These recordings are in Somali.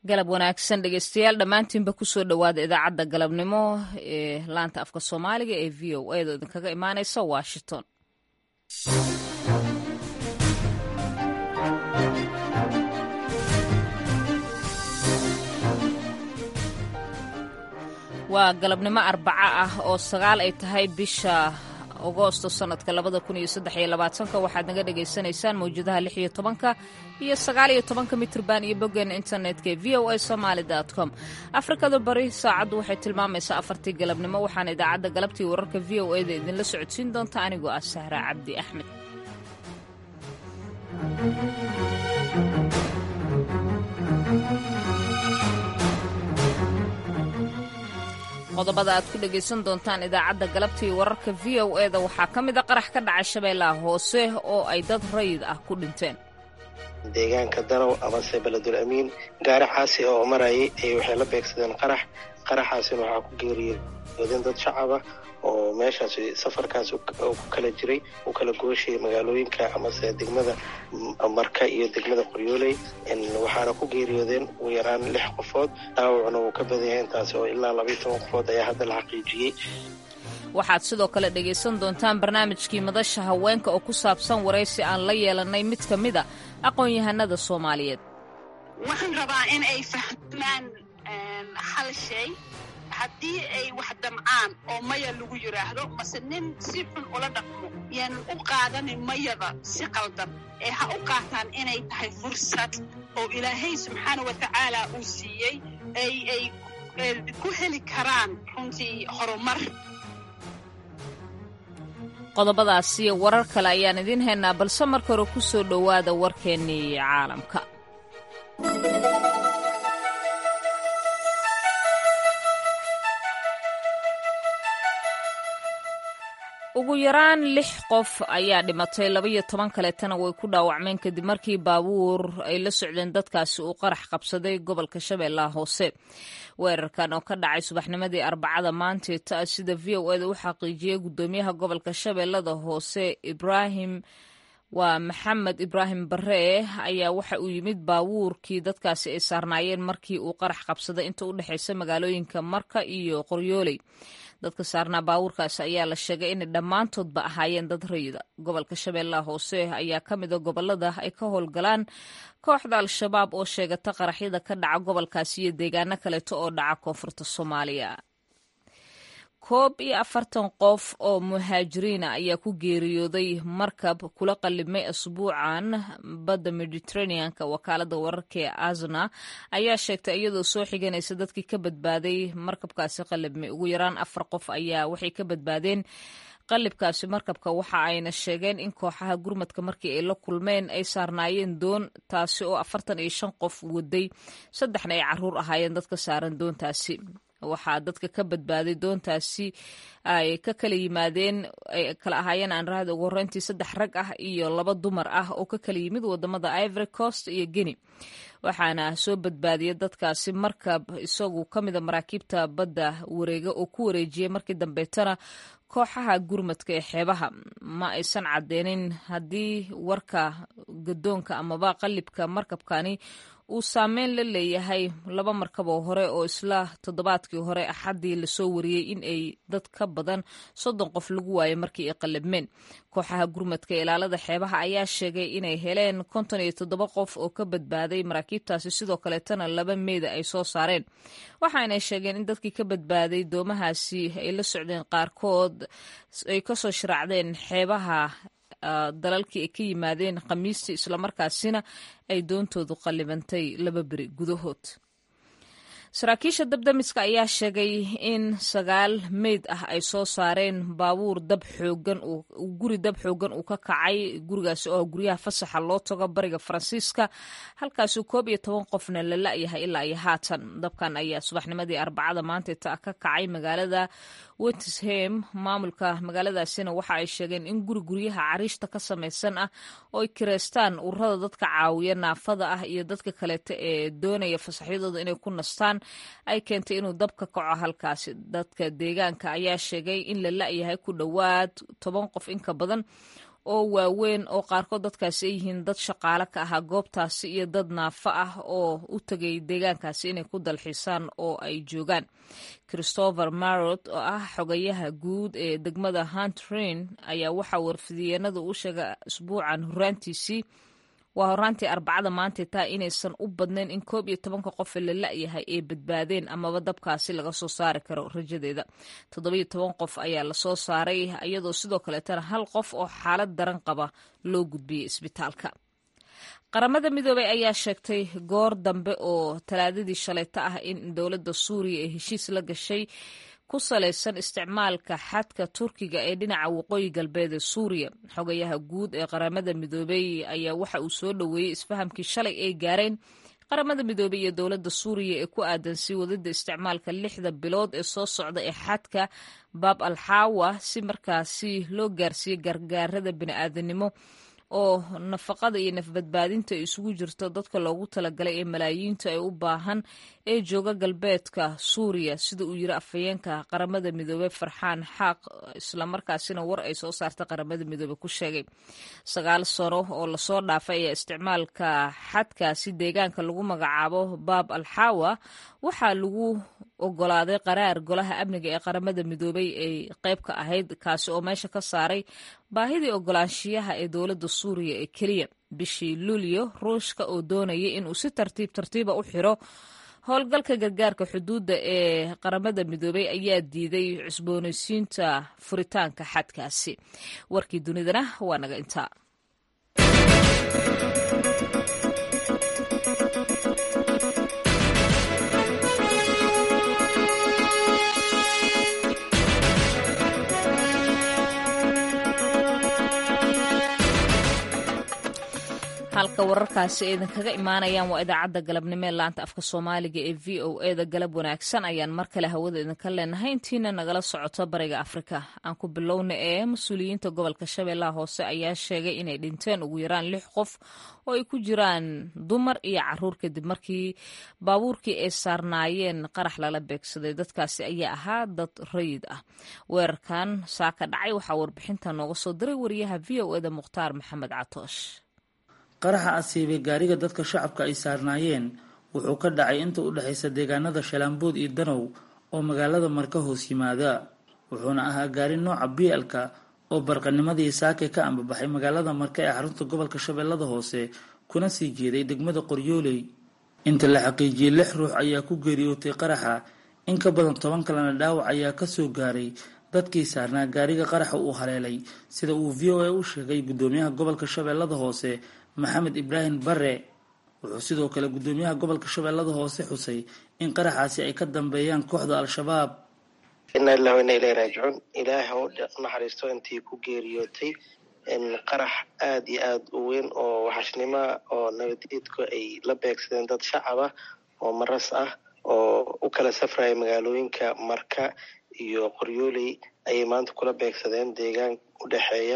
galab wanaagsan dhegeystayaal dhammaantiinba kusoo dhowaada idaacadda galabnimo ee laanta afka soomaaliga ee v o a da idinkaga imaaneysa washington waa galabnimo arbaco ah oo sagaal ay tahay bisha agoosto sanadka labada kun iyo saddex iyo labaatanka waxaad naga dhagaysanaysaan mawjadaha lix iyo tobanka iyo sagaal iyo tobanka mitrban iyo boggeena internetka ee v o a somaali com afrikada bari saacaddu waxay tilmaamaysaa afartii galabnimo waxaana idaacadda galabtii wararka v o a da idinla socodsiin doonta anigoo ah sahra cabdi axmed qodobada aad ku dhegaysan doontaan idaacadda galabtii wararka v o e da waxaa ka mid a qarax ka dhacay shabeellaha hoose oo ay dad rayid ah ku dhinteen deegaanka danow amase beledul amiin gaari xaasi oo marayay ay waxay la beegsadeen qarax qaraxaasina waxaa ku geeriyoodeen dad shacaba oo meeshaas safarkaas ku kala jiray u kala gooshayay magaalooyinka amase degmada marka iyo degmada qoryooley waxaana ku geeriyoodeen ugu yaraan lix qofood dhaawacna wuu ka badan yahay intaasi oo ilaa labaiyo toban qofood ayaa hadda la xaqiijiyey waxaad sidoo kale dhegaysan doontaan barnaamijkii madasha haweenka oo ku saabsan waraysi aan la yeelanay mid ka mid a aqoon-yahanada soomaaliyeed waxaan rabaa in ay fahmaan hal shay haddii ay wax damcaan oo maya lagu yidhaahdo mase nin si xun ula dhaqmo yaanan u qaadanin mayada si qaldan ee ha u qaataan inay tahay fursad oo ilaahay subxaana wa tacaala uu siiyey ay ay ku heli karaan runtii horumar qodobadaasiyo warar kale ayaan idiin haynaa balse marka hore ku soo dhowaada warkeennii caalamka ugu yaraan lix qof ayaa dhimatay labaiyo toban kaleetana way ku dhaawacmeen kadib markii baabuur ay la socdeen dadkaasi uu qarax qabsaday gobolka shabeellaha hoose weerarkan oo ka dhacay subaxnimadii arbacada maanteeta sida v o eda u xaqiijiyey gudoomiyaha gobolka shabeellada hoose ibraahim waa maxamed ibraahim barre ayaa waxa uu yimid baabuurkii dadkaasi ay saarnaayeen markii uu qarax qabsaday inta u dhexaysa magaalooyinka marka iyo qoryooley dadka saarnaa baabuurkaasi ayaa la sheegay inay dhammaantoodba ahaayeen dad rayida gobolka shabeellaha hoose ayaa ka mida gobolada ay ka howlgalaan kooxda al-shabaab oo sheegata qaraxyada ka dhaca gobolkaasi iyo deegaano kaleeto oo dhaca koonfurta soomaaliya koob iyo afartan qof oo muhaajiriina ayaa ku geeriyooday markab kula qalibmay asbuucan badda mediteraneanka wakaalada wararka ee azna ayaa sheegtay iyadoo soo xiganaysa dadkii ka badbaaday markabkaasi qalibmay ugu yaraan afar qof ayaa waxay ka badbaadeen qalibkaasi markabka waxa ayna sheegeen in kooxaha gurmadka markii ay la kulmeen ay saarnaayeen doon taasi oo afartan iyo shan qof waday saddexna ay caruur ahaayeen dadka saaran doontaasi waxaa dadka ka badbaaday doontaasi ay ka kala yimaadeen ay kala ahaayeen aan rahda ugu horreyntii saddex rag ah iyo laba dumar ah oo ka kala yimid wadamada ivory coast iyo guinea waxaana soo badbaadiyay dadkaasi markab isagu ka mida maraakiibta badda wareega oo ku wareejiyey markii dambeetana kooxaha gurmadka ee xeebaha ma aysan cadeynin haddii warka gadoonka amaba qalibka markabkani uu saameyn la leeyahay laba markab oo hore oo isla toddobaadkii hore axaddii lasoo wariyey in ay dad ka badan soddon qof lagu waayay markii ay qalabmeen kooxaha gurmadka ilaalada xeebaha ayaa sheegay inay heleen konton iyo toddoba qof oo ka badbaaday maraakiibtaasi sidoo kaleetana laba meeda ay soo saareen waxaanay sheegeen in dadkii ka badbaaday doomahaasi ay la socdeen qaarkood ay kasoo shiraacdeen xeebaha dalalkii ay ka yimaadeen khamiistii islamarkaasina ay doontoodu qallibantay laba beri gudahood saraakiisha dabdamiska ayaa sheegay in sagaal meyd ah ay soo saareen baabuur dab xoogan guri dab xoogan uu ka kacay gurigaasi oo guryaha fasaxa loo tago bariga faransiiska halkaasuu koob iyo toban qofna la la-yahay ilaa iyo haatan dabkan ayaa subaxnimadii arbacada maanteeta ka kacay magaalada wetisham maamulka magaaladaasina waxa ay sheegeen in guri guryaha cariishta ka samaysan ah oo ay kireystaan ururada dadka caawiya naafada ah iyo dadka kaleeta ee doonaya fasaxyadooda inay ku nastaan ay keentay inuu dab ka kaco halkaasi dadka deegaanka ayaa sheegay in la la-yahay ku dhowaad toban qof inka badan oo waaweyn oo qaarkood dadkaasi ay yihiin dad shaqaale ka ahaa goobtaasi iyo dad naafo ah oo u tegay deegaankaasi inay ku dalxiisaan oo ay joogaan christopher marot oo ah xogayaha guud ee degmada huntrin ayaa waxaa warfidiyeenada u sheegay isbuucan horaantiisii waa horaantii arbacada maanta taa inaysan u badnayn in koob iyo tobanka qof la la-yahay ay badbaadeen amaba dabkaasi laga soo saari karo rajadeeda toddobiyo toban qof ayaa lasoo saaray iyadoo sidoo kaleetana hal qof oo xaalad daran qaba loo gudbiyey isbitaalka qaramada midoobey ayaa sheegtay goor dambe oo talaadadii shalayto ah in dowladda suuriya ee heshiis la gashay ku salaysan isticmaalka xadka turkiga ee dhinaca waqooyi galbeed ee suuriya xogayaha guud ee qaramada midoobey ayaa waxa uu soo dhoweeyey isfahamkii shalay ay gaareen qaramada midoobey iyo dowladda suuriya ee ku aadan sii wadida isticmaalka lixda bilood ee soo socda ee xadka baab alxaawa si markaasi loo gaarsiiyo gargaarada bini'aadanimo oo nafaqada iyo nafbadbaadinta ay isugu jirto dadka loogu talagalay ee malaayiinta ay u baahan ee jooga galbeedka suuriya sida uu yiri afhayeenka qaramada midoobey farxaan xaaq islamarkaasina war ay soo saartay qaramada midoobey ku sheegay sagaal sano oo lasoo dhaafay ayaa isticmaalka xadkaasi deegaanka lagu magacaabo baab alxaawa waxaa lagu ogolaaday qaraar golaha amniga ee qaramada midoobey ay qayb ka ahayd kaasi oo meesha ka saaray baahidii ogolaanshiyaha ee dowladda suuriya ee keliya bishii luulyo ruushka oo doonayay inuu si tartiib tartiiba u xiro howlgalka gargaarka xuduudda ee qaramada midoobey ayaa diiday cusboonaysiinta furitaanka xadkaasi warkii dunidana waa naga intaa halka wararkaasi ay idinkaga imaanayaan waa idaacadda galabnimo ee laanta afka soomaaliga ee v o e da galab wanaagsan ayaan mar kale hawada idinka leenahay intiina nagala socoto bariga afrika aan ku bilowna ee mas-uuliyiinta gobolka shabeellaha hoose ayaa sheegay inay dhinteen ugu yaraan lix qof oo ay ku jiraan dumar iyo caruur kadib markii baabuurkii ay saarnaayeen qarax lala beegsaday dadkaasi ayaa ahaa dad rayid ah weerarkan saaka dhacay waxaa warbixinta nooga soo diray wariyaha v o e da mukhtaar maxamed catoosh qaraxa asiibay gaariga dadka shacabka ay saarnaayeen wuxuu ka dhacay inta u dhexaysa deegaanada shalaambood iyo danow oo magaalada marka hoos yimaada wuxuuna ahaa gaari nooca bielka oo barqanimadii saake ka ambabaxay magaalada marka ee xarunta gobolka shabeellada hoose kuna sii jeeday degmada qoryooley inta la xaqiijiyey lix ruux ayaa ku geeriyootay qaraxa in ka badan toban kalena dhaawac ayaa kasoo gaaray dadkii saarnaa gaariga qaraxa uu haleelay sida uu v o a u sheegay gudoomiyaha gobolka shabeellada hoose maxamed ibraahim bare wuxuu sidoo kale gudoomiyaha gobolka shabeellada hoose xusay in qaraxaasi ay ka dambeeyaan kooxda al-shabaab ina ilah ina ilahi raajicuun ilaah ha u naxariisto intii ku geeriyootay qarax aada iyo aada u weyn oo waxashnimoa oo nabadiidku ay la beegsadeen dad shacab ah oo maras ah oo u kala safraya magaalooyinka marka iyo qoryooley ayay maanta kula beegsadeen deegaan u dhexeeya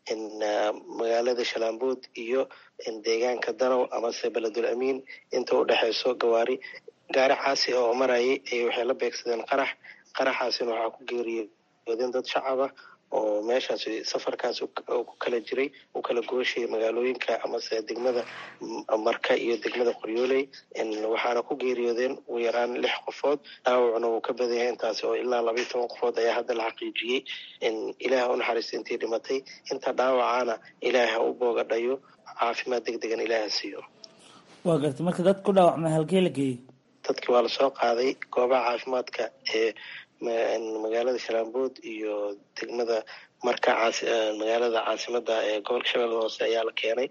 magaalada shalaambood iyo deegaanka danow amase beledul amiin inta u dhexeyso gawaari gaari caasi oo marayay ay waxay la beegsadeen qarax qaraxaasina waxaa ku geeriyoodeen dad shacaba oo meeshaas safarkaas ku kala jiray u kala gooshayay magaalooyinka amase degmada marka iyo degmada qoryooley waxaana ku geeriyoodeen ugu yaraan lix qofood dhaawacna wuu ka badan yahay intaasi oo ilaa labaiyo toban qofood ayaa hadda la xaqiijiyey ilaah u naxariista intii dhimatay inta dhaawacana ilaah ha u boogadhayo caafimaad deg degan ilaah ha siiyo waa gartay marka dad ku dhaawacmay halkee la geeyey dadkii waa lasoo qaaday goobaha caafimaadka ee magaalada shalaambood iyo degmada marka magaalada caasimada ee gobolka shabeellada hoose ayaa la keenay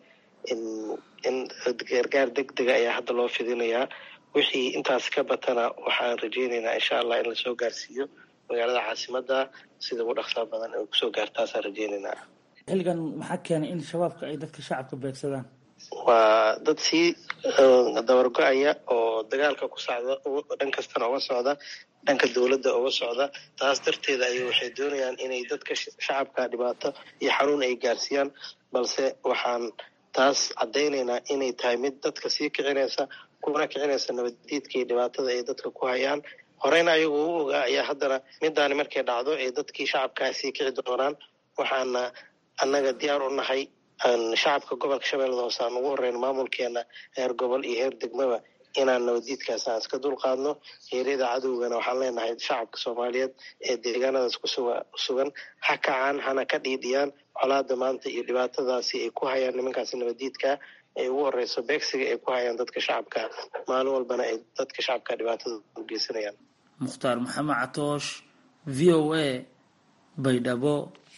in gargaar deg dega ayaa hadda loo fidinayaa wixii intaas ka batana waxaan rajeyneynaa insha allah in lasoo gaarsiiyo magaalada caasimada sida ugu dhaqsaa badan ay kusoo gaartaasaan rajeyneynaa xilligan maxaa keenay in shabaabka ay dadka shacabka beegsadaan waa dad sii dabargo-aya oo dagaalka ku socda dhan kastana uga socda dhanka dowladda uga socda taas darteeda ay waxay doonayaan inay dadka shacabka dhibaato iyo xanuun ay gaarsiiyaan balse waxaan taas caddaynaynaa inay tahay mid dadka sii kicinaysa kuna kicinaysa nabaddiidka iyo dhibaatada ay dadka ku hayaan horeyna ayagu u ogaa ayaa haddana midaani markay dhacdo ay dadkii shacabkaa sii kici doonaan waxaana annaga diyaar u nahay shacabka gobolka shabeellada hoose aan ugu horeyno maamulkeena heer gobol iyo heer degmaba inaan nabadiidkaas aan iska dulqaadno heeryada cadowgana waxaan leenahay shacabka soomaaliyeed ee deegaanadaas kusugan ha kacaan hana ka dhiidhiyaan colaada maanta iyo dhibaatadaasi ay ku hayaan nimankaasi nabadiidka ay ugu horeyso beegsiga ay ku hayaan dadka shacabka maalin walbana ay dadka shacabka dhibaatada u geysanayaan mukhtaar maxamed catoosh v o a baydhabo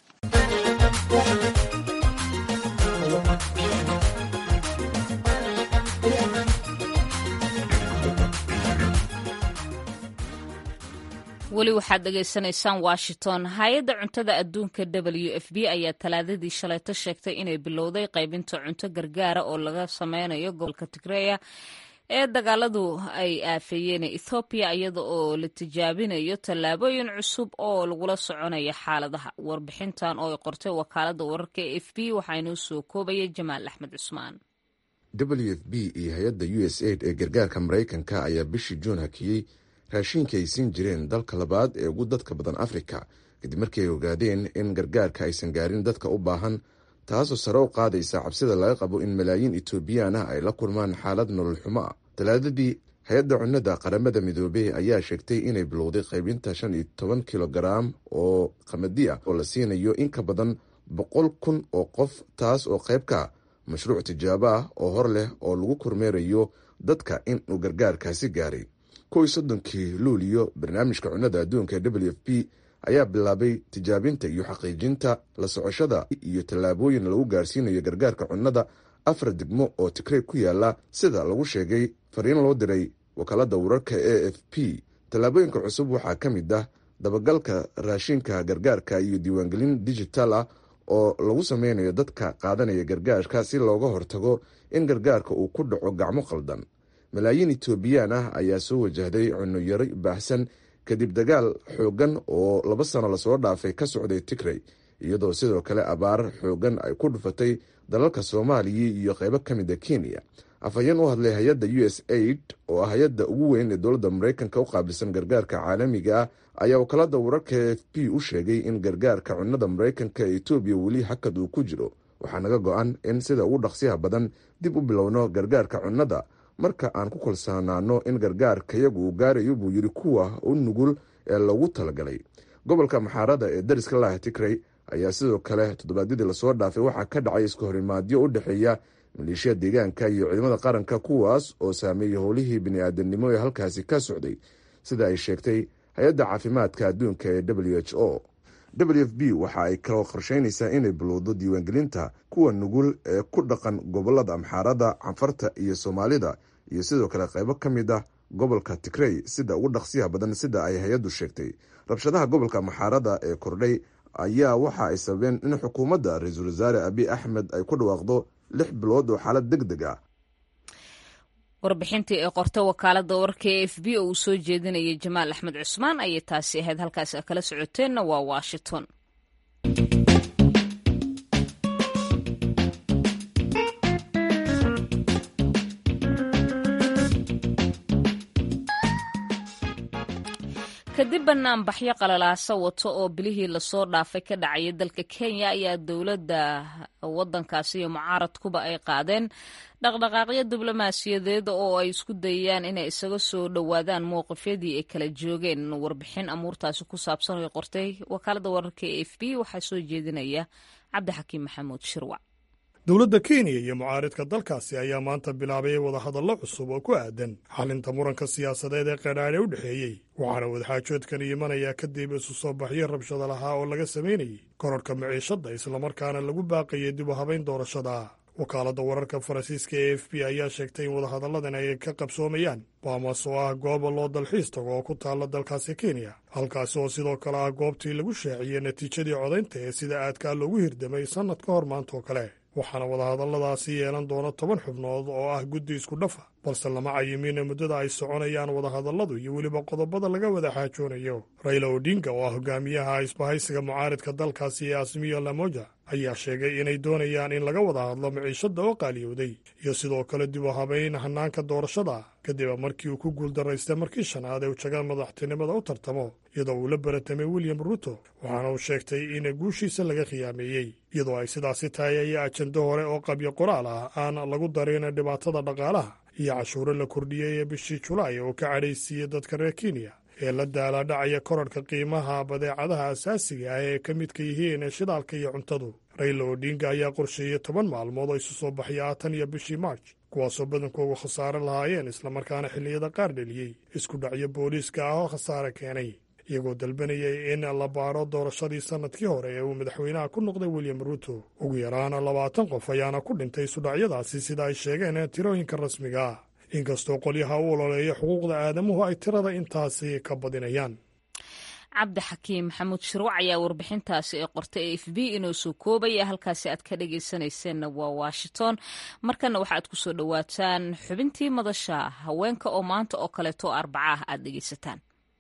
weli waxaad dhegaysanaysaan washington hay-adda cuntada adduunka w f b ayaa talaadadii shalayto sheegtay inay bilowday qaybinta cunto gargaara oo laga sameynayo gobolka tigreya ee dagaaladu ay aafeeyeen ethoobiya iyada oo la tijaabinayo tallaabooyin cusub oo lagula soconayo xaaladaha warbixintan oo ay qortay wakaalada wararka e f b waxaa inoo soo koobaya jamaal axmed cusmaan w f b iyo hay-adda u s aid ee gargaarka maraykanka ayaa bishii juun hakiyey raashiinka ay siin jireen dalka labaad ee ugu dadka badan afrika kadib markii ay ogaadeen in gargaarka aysan gaarin dadka u baahan taasoo sare u qaadaysa cabsida laga qabo in malaayiin etoobiyaan ah ay la kulmaan xaalad nolol xumo ah talaadadii hay-adda cunnada qaramada midoobey ayaa sheegtay inay bilowday qaybinta shan iyo toban kilogaraam oo qamadi ah oo la siinayo in ka badan boqol kun oo qof taas oo qayb ka mashruuc tijaabo ah oo hor leh oo lagu kormeerayo dadka inuu gargaarkaasi gaaray kow iyo soddonkii luuliyo barnaamijka cunnada adduunka ee w f p ayaa bilaabay tijaabinta iyo xaqiijinta la socoshada iyo tallaabooyin lagu gaarsiinayo gargaarka cunnada afar degmo oo tigrey ku yaala sida lagu sheegay fariin loo diray wakaalada wararka a f p tallaabooyinka cusub waxaa ka mid ah dabagalka raashinka gargaarka iyo diiwaangelin digital ah oo lagu sameynayo dadka qaadanaya gargaarka si looga hortago in gargaarka uu ku dhaco gacmo qaldan malaayiin etoobiyaan ah ayaa soo wajahday cunno yari baahsan kadib dagaal xoogan oo laba sano lasoo dhaafay ka socday tigrey iyadoo sidoo kale abaar xoogan ay ku dhufatay dalalka soomaaliya iyo qaybo ka mid a kenya afhayeen u hadlay hay-adda u s aid oo ah hay-adda ugu weyn ee dowladda maraykanka u qaabilsan gargaarka caalamiga ah ayaa wakaalada wararka e f p u sheegay in gargaarka cunnada maraykanka ee etoobiya weli hakad uu ku jiro waxaa naga go-an in sida ugu dhaqsiyaha badan dib u bilowno gargaarka cunnada marka aan ku kalsoonaano in gargaarkayagu uu gaarayo buu yidhi kuwa u nugul ee lagu talagalay gobolka maxaarada ee dariska laah tigrey ayaa sidoo kale toddobaadyadii lasoo dhaafay waxaa ka dhacay iska horimaadyo u dhexeeya maleeshiya deegaanka iyo ciidamada qaranka kuwaas oo saameeyey howlihii bini-aadamnimo ee halkaasi ka socday sida ay sheegtay hay-adda caafimaadka adduunka ee w h o w f b waxa ay kaloo qorsheynaysaa inay bilowdo diiwaangelinta kuwa nugul ee ku dhaqan gobolada amxaarada canfarta iyo soomaalida iyo sidoo kale qaybo ka mid ah gobolka tigrey sida ugu dhaqsiyaha badan sida ay hay-addu sheegtay rabshadaha gobolka amxaarada ee kordhay ayaa waxa ay sababeen in xukuumadda ra-iisul wasaare abiy axmed ay ku dhawaaqdo lix bilood oo xaalad deg deg ah warbixintii ee qorta wakaalada wararka e f b oo uu soo jeedinayay jamaal axmed cusmaan ayay taasi ahayd halkaasi kala socoteenna waa washington kadib banaanbaxyo qalalaasa wato oo bilihii lasoo dhaafay ka dhacaya dalka kenya ayaa dowladda wadankaasi iyo mucaaradkuba ay qaadeen dhaqdhaqaaqyo diblomaasiyadeed oo ay isku dayayaan inay isaga soo dhowaadaan mowqifyadii ay kala joogeen warbixin amuurtaasi ku saabsan ay qortay wakaalada wararka e f b waxaa soo jeedinaya cabdixakiim maxamuud shirwac dowladda kenya iyo mucaaridka dalkaasi ayaa maanta bilaabay wadahadallo cusub oo ku aadan xalinta muranka siyaasadeed ee qadhaadhe u dhexeeyey waxaana wadaxaajoodkan imanayaa kadib isu soo baxyo rabshado lahaa oo laga samaynayey kororhka maciishadda islamarkaana lagu baaqayay dib u habayn doorashada wakaaladda wararka faransiiska e f b ayaa sheegtay in wadahadalladan ay ka qabsoomayaan baamas oo ah gooba loo dalxiis tago oo ku taalla dalkaasi kenya halkaasi oo sidoo kale ah goobtii lagu shaaciyey natiijadii codaynta ee sida aadkaa loogu hirdamay sannad ka hor maanta oo kale waxaana wadahadalladaasi yeelan doona toban xubnood oo ah guddi isku dhafa balse lama cayimin muddada ay soconayaan wadahadalladu iyo weliba qodobada laga wada xaajoonayo rayla odinga oo ah hogaamiyaha isbahaysiga mucaaridka dalkaasi ee asmiyo lamoja ayaa sheegay inay doonayaan in laga wada hadlo miciishada oo qaaliyowday iyo sidoo kale dib u habayn hanaanka doorashada kadib markii uu ku guuldaraystay markii shanaad ee ujaga madaxtinimada u tartamo iyadoo uu la baratamay william ruto waxaana uu sheegtay in guushiisa laga khiyaameeyey iyadoo ay sidaasi tahay ayaa ajando hore oo qabyo qoraal ah aan lagu darin dhibaatada dhaqaalaha iyo cashuuro la kordhiyey ee bishii julaay oo ka cadhaysiiyey dadka reer kenya ee la daalaadhacaya korarhka qiimaha badeecadaha asaasiga ah ee ka midka yihiin shidaalka iyo cuntadu rayla odinga ayaa qorsheeyey toban maalmood oo isu soo baxya tan iyo bishii marj kuwaasoo badankoogu khasaare lahaayeen islamarkaana xilliyada qaar dheliyey isku dhacyo booliiska ah oo khasaare keenay iyagoo dalbanayay in la baaro doorashadii sannadkii hore ee uu madaxweynaha ku noqday william ruto ugu yaraana labaatan qof ayaana ku dhintay isudhacyadaasi sida ay sheegeen tirooyinka rasmiga ah inkastoo qolyaha u ololeeya xuquuqda aadamuhu ay tirada intaasi ka badinayaan cabdi xakiim maxamuud shirwac ayaa warbixintaasi ee qortay e f b inuu soo koobaya halkaasi aad ka dhagaysanayseena waa washington markana waxa aad ku soo dhowaataan xubintii madasha haweenka oo maanta oo kaleeto arbaca ah aad dhegaysataan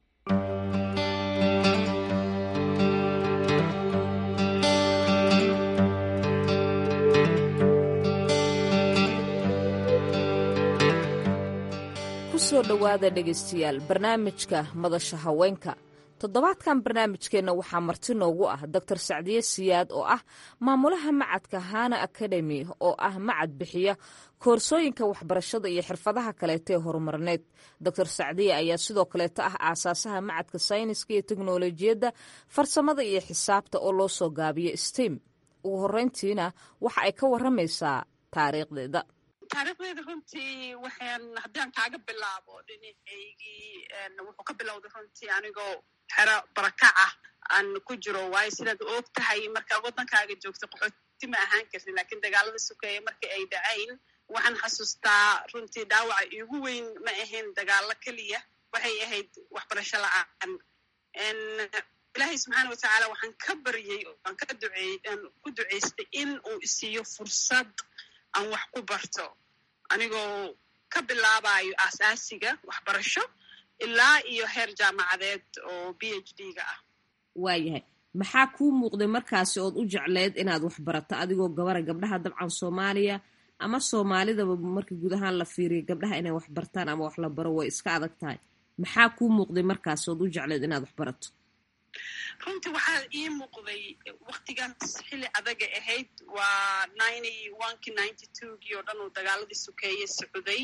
kusoo dhowaada dhegaystayaal barnaamijka madasha haweenka toddobaadkan barnaamijkeenna waxaa marti noogu ah doctor sacdiye siyaad oo ah maamulaha macadka hana academy oo ah macad bixiya koorsooyinka waxbarashada iyo xirfadaha kaleeta ee horumarneed doctor sacdiye ayaa sidoo kaleeta ah aasaasaha macadka sayniska iyo teknolojiyadda farsamada iyo xisaabta oo loo soo gaabiyo stem ugu horeyntiina waxa ay ka waramaysaa taariikhdeeda taariikhdeeda runtii waxaan haddaan kaaga bilaabo dhinacaygii wuxuu ka bilowday runtii anigoo xero barakac ah aan ku jiro waayo sidaad og tahay markaad waddankaaga joogto qaxooti ma ahaan kartin lakiin dagaalada sukeeya markii ay dhacayn waxaan xasuustaa runtii dhaawaca iigu weyn ma ahayn dagaalo keliya waxay ahayd waxbarasho la-aan ilaahay subxaana watacaala waxaan ka baryey aan ka duceey aan ku duceystay in uu isiiyo fursad aan wax ku barto anigoo ka bilaabayo aasaasiga waxbarasho ilaa iyo heer jaamacadeed oo b h d ga ah waayahay maxaa kuu muuqday markaasi ood u jecleed inaad wax barato adigoo gabara gabdhaha dabcan soomaaliya ama soomaalidaba marka guud ahaan la fiiriyo gabdhaha inay wax bartaan ama wax la baro way iska adag tahay maxaa kuu muuqday markaasi ood u jecleed inaad wax barato runtii waxaa ii muuqday waktigaas xilli adaga ahayd waa ninety onekii ninety twogii oo dhan uu dagaaladii sukeeye socday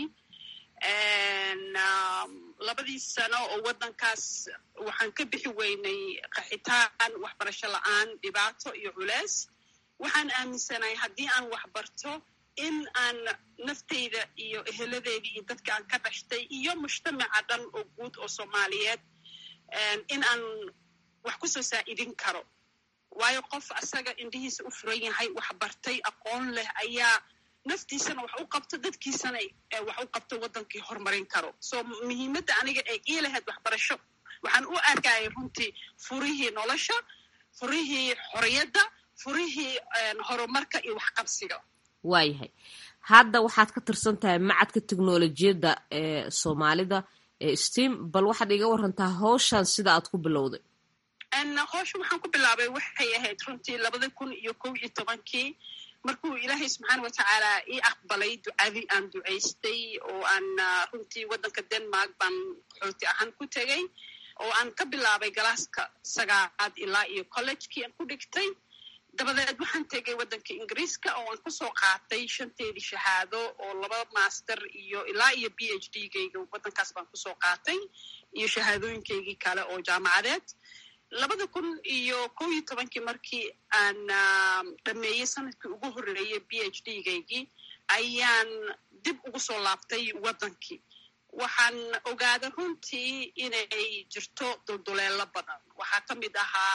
labadii sano oo waddankaas waxaan ka bixi weynay qaxitaan waxbarasho la-aan dhibaato iyo culeys waxaan aaminsanahay haddii aan wax barto in aan nafteyda iyo eheladeedii iyo dadka aan ka dhashtay iyo mujtamaca dhan oo guud oo soomaaliyeed in aan wax kusoo saa'idin karo waayo qof asaga indhihiisa u furan yahay wax bartay aqoon leh ayaa naftiisana wax u qabto dadkiisana wax u qabto waddankii horumarin karo so muhiimadda aniga ee ii lahayd waxbarasho waxaan u arkayay runtii furihii nolosha furihii xorriyadda furihii horumarka iyo waxqabsiga waayahay hadda waxaad ka tirsan tahay macadka teknolojiyadda ee soomaalida ee steam bal waxaad iga warantaa hawshan sida aad ku bilowday howsha waxaan ku bilaabay waxay ahayd runtii labada kun iyo kow iyo tobankii markuu ilaahay subxaana watacaala ii aqbalay ducadii aan ducaystay oo aan runtii waddanka denmark baan qaxooti ahaan ku tegay oo aan ka bilaabay galaaska sagaalaad ilaa iyo collegekii aan ku dhigtay dabadeed waxaan tegay waddanka ingiriiska oo aan kusoo qaatay shanteedii shahaado oo laba master iyo ilaa iyo b h d gayga waddankaas baan kusoo qaatay iyo shahaadooyinkaygii kale oo jaamacadeed labada kun iyo kow iyo tobankii markii aan dhameeyey sanadkii ugu horreeyey b h d gaygii ayaan dib ugu soo laabtay waddankii waxaan ogaaday runtii inay jirto dulduleelo badan waxaa ka mid ahaa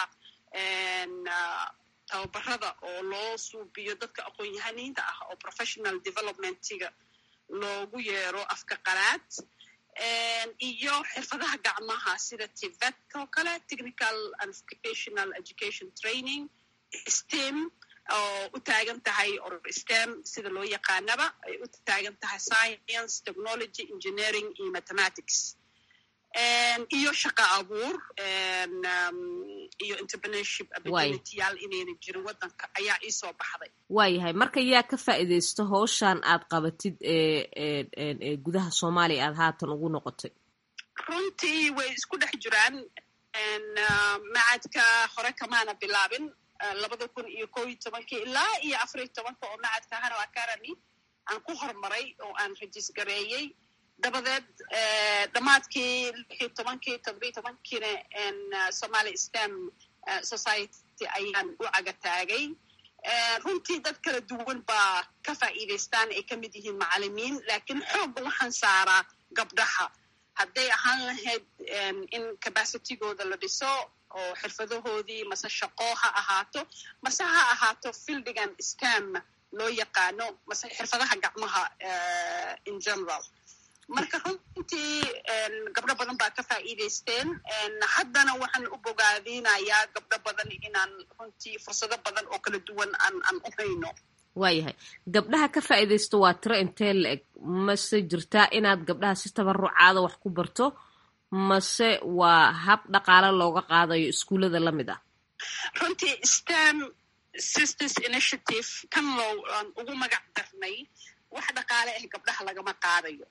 tababarada oo loo suubiyo dadka aqoon-yahaniinta ah oo professional developmentiga loogu yeero afka qalaad iyo xirfadaha gacmaha sida tivet oo kale technical and vocational education training stem oo u taagan tahay or stem sida loo yaqaanaba ay u taagan tahay science technology engineering iyo mathematics iyo shaqa abuur iyo entrepreneurship opportunityyaal inayna jirin waddanka ayaa iisoo baxday waayahay marka yaa ka faa'iidaysta howshan aad qabatid ee gudaha soomaaliya aad haatan ugu noqotay runtii way isku dhex jiraan macadka hore kamaana bilaabin labada kun iyo ko iyo tobankii ilaa iyo afariyo tobanka oo macadka hano academy aan ku hormaray oo aan rajis gareeyey dabadeed dhammaadkii lixiyo tobankii toddobiyo tobankiina somaali stem society ayaan u caga taagay runtii dad kala duwan baa ka faa'iidaystaan ay ka mid yihiin macalimiin laakiin xoogga waxaan saaraa gabdhaha hadday ahaan lahayd in capacitigooda la dhiso oo xirfadahoodii mase shaqo ha ahaato mase ha ahaato fildigan stem loo yaqaano mase xirfadaha gacmaha in general marka runtii gabdho badan baa ka faa'iidaysteen haddana waxaan u bogaadinayaa gabdho badan inaan runtii fursado badan oo kala duwan aan aan u hayno waayahay gabdhaha ka faa'iidaysto waa tiro intee la eg mase jirtaa inaad gabdhaha si tabarucaada wax ku barto mase waa hab dhaqaale looga qaadayo iskuullada la mid ah runtii stem sisters initiative kan loo aan ugu magac darnay wax dhaqaale ah gabdhaha lagama qaadayo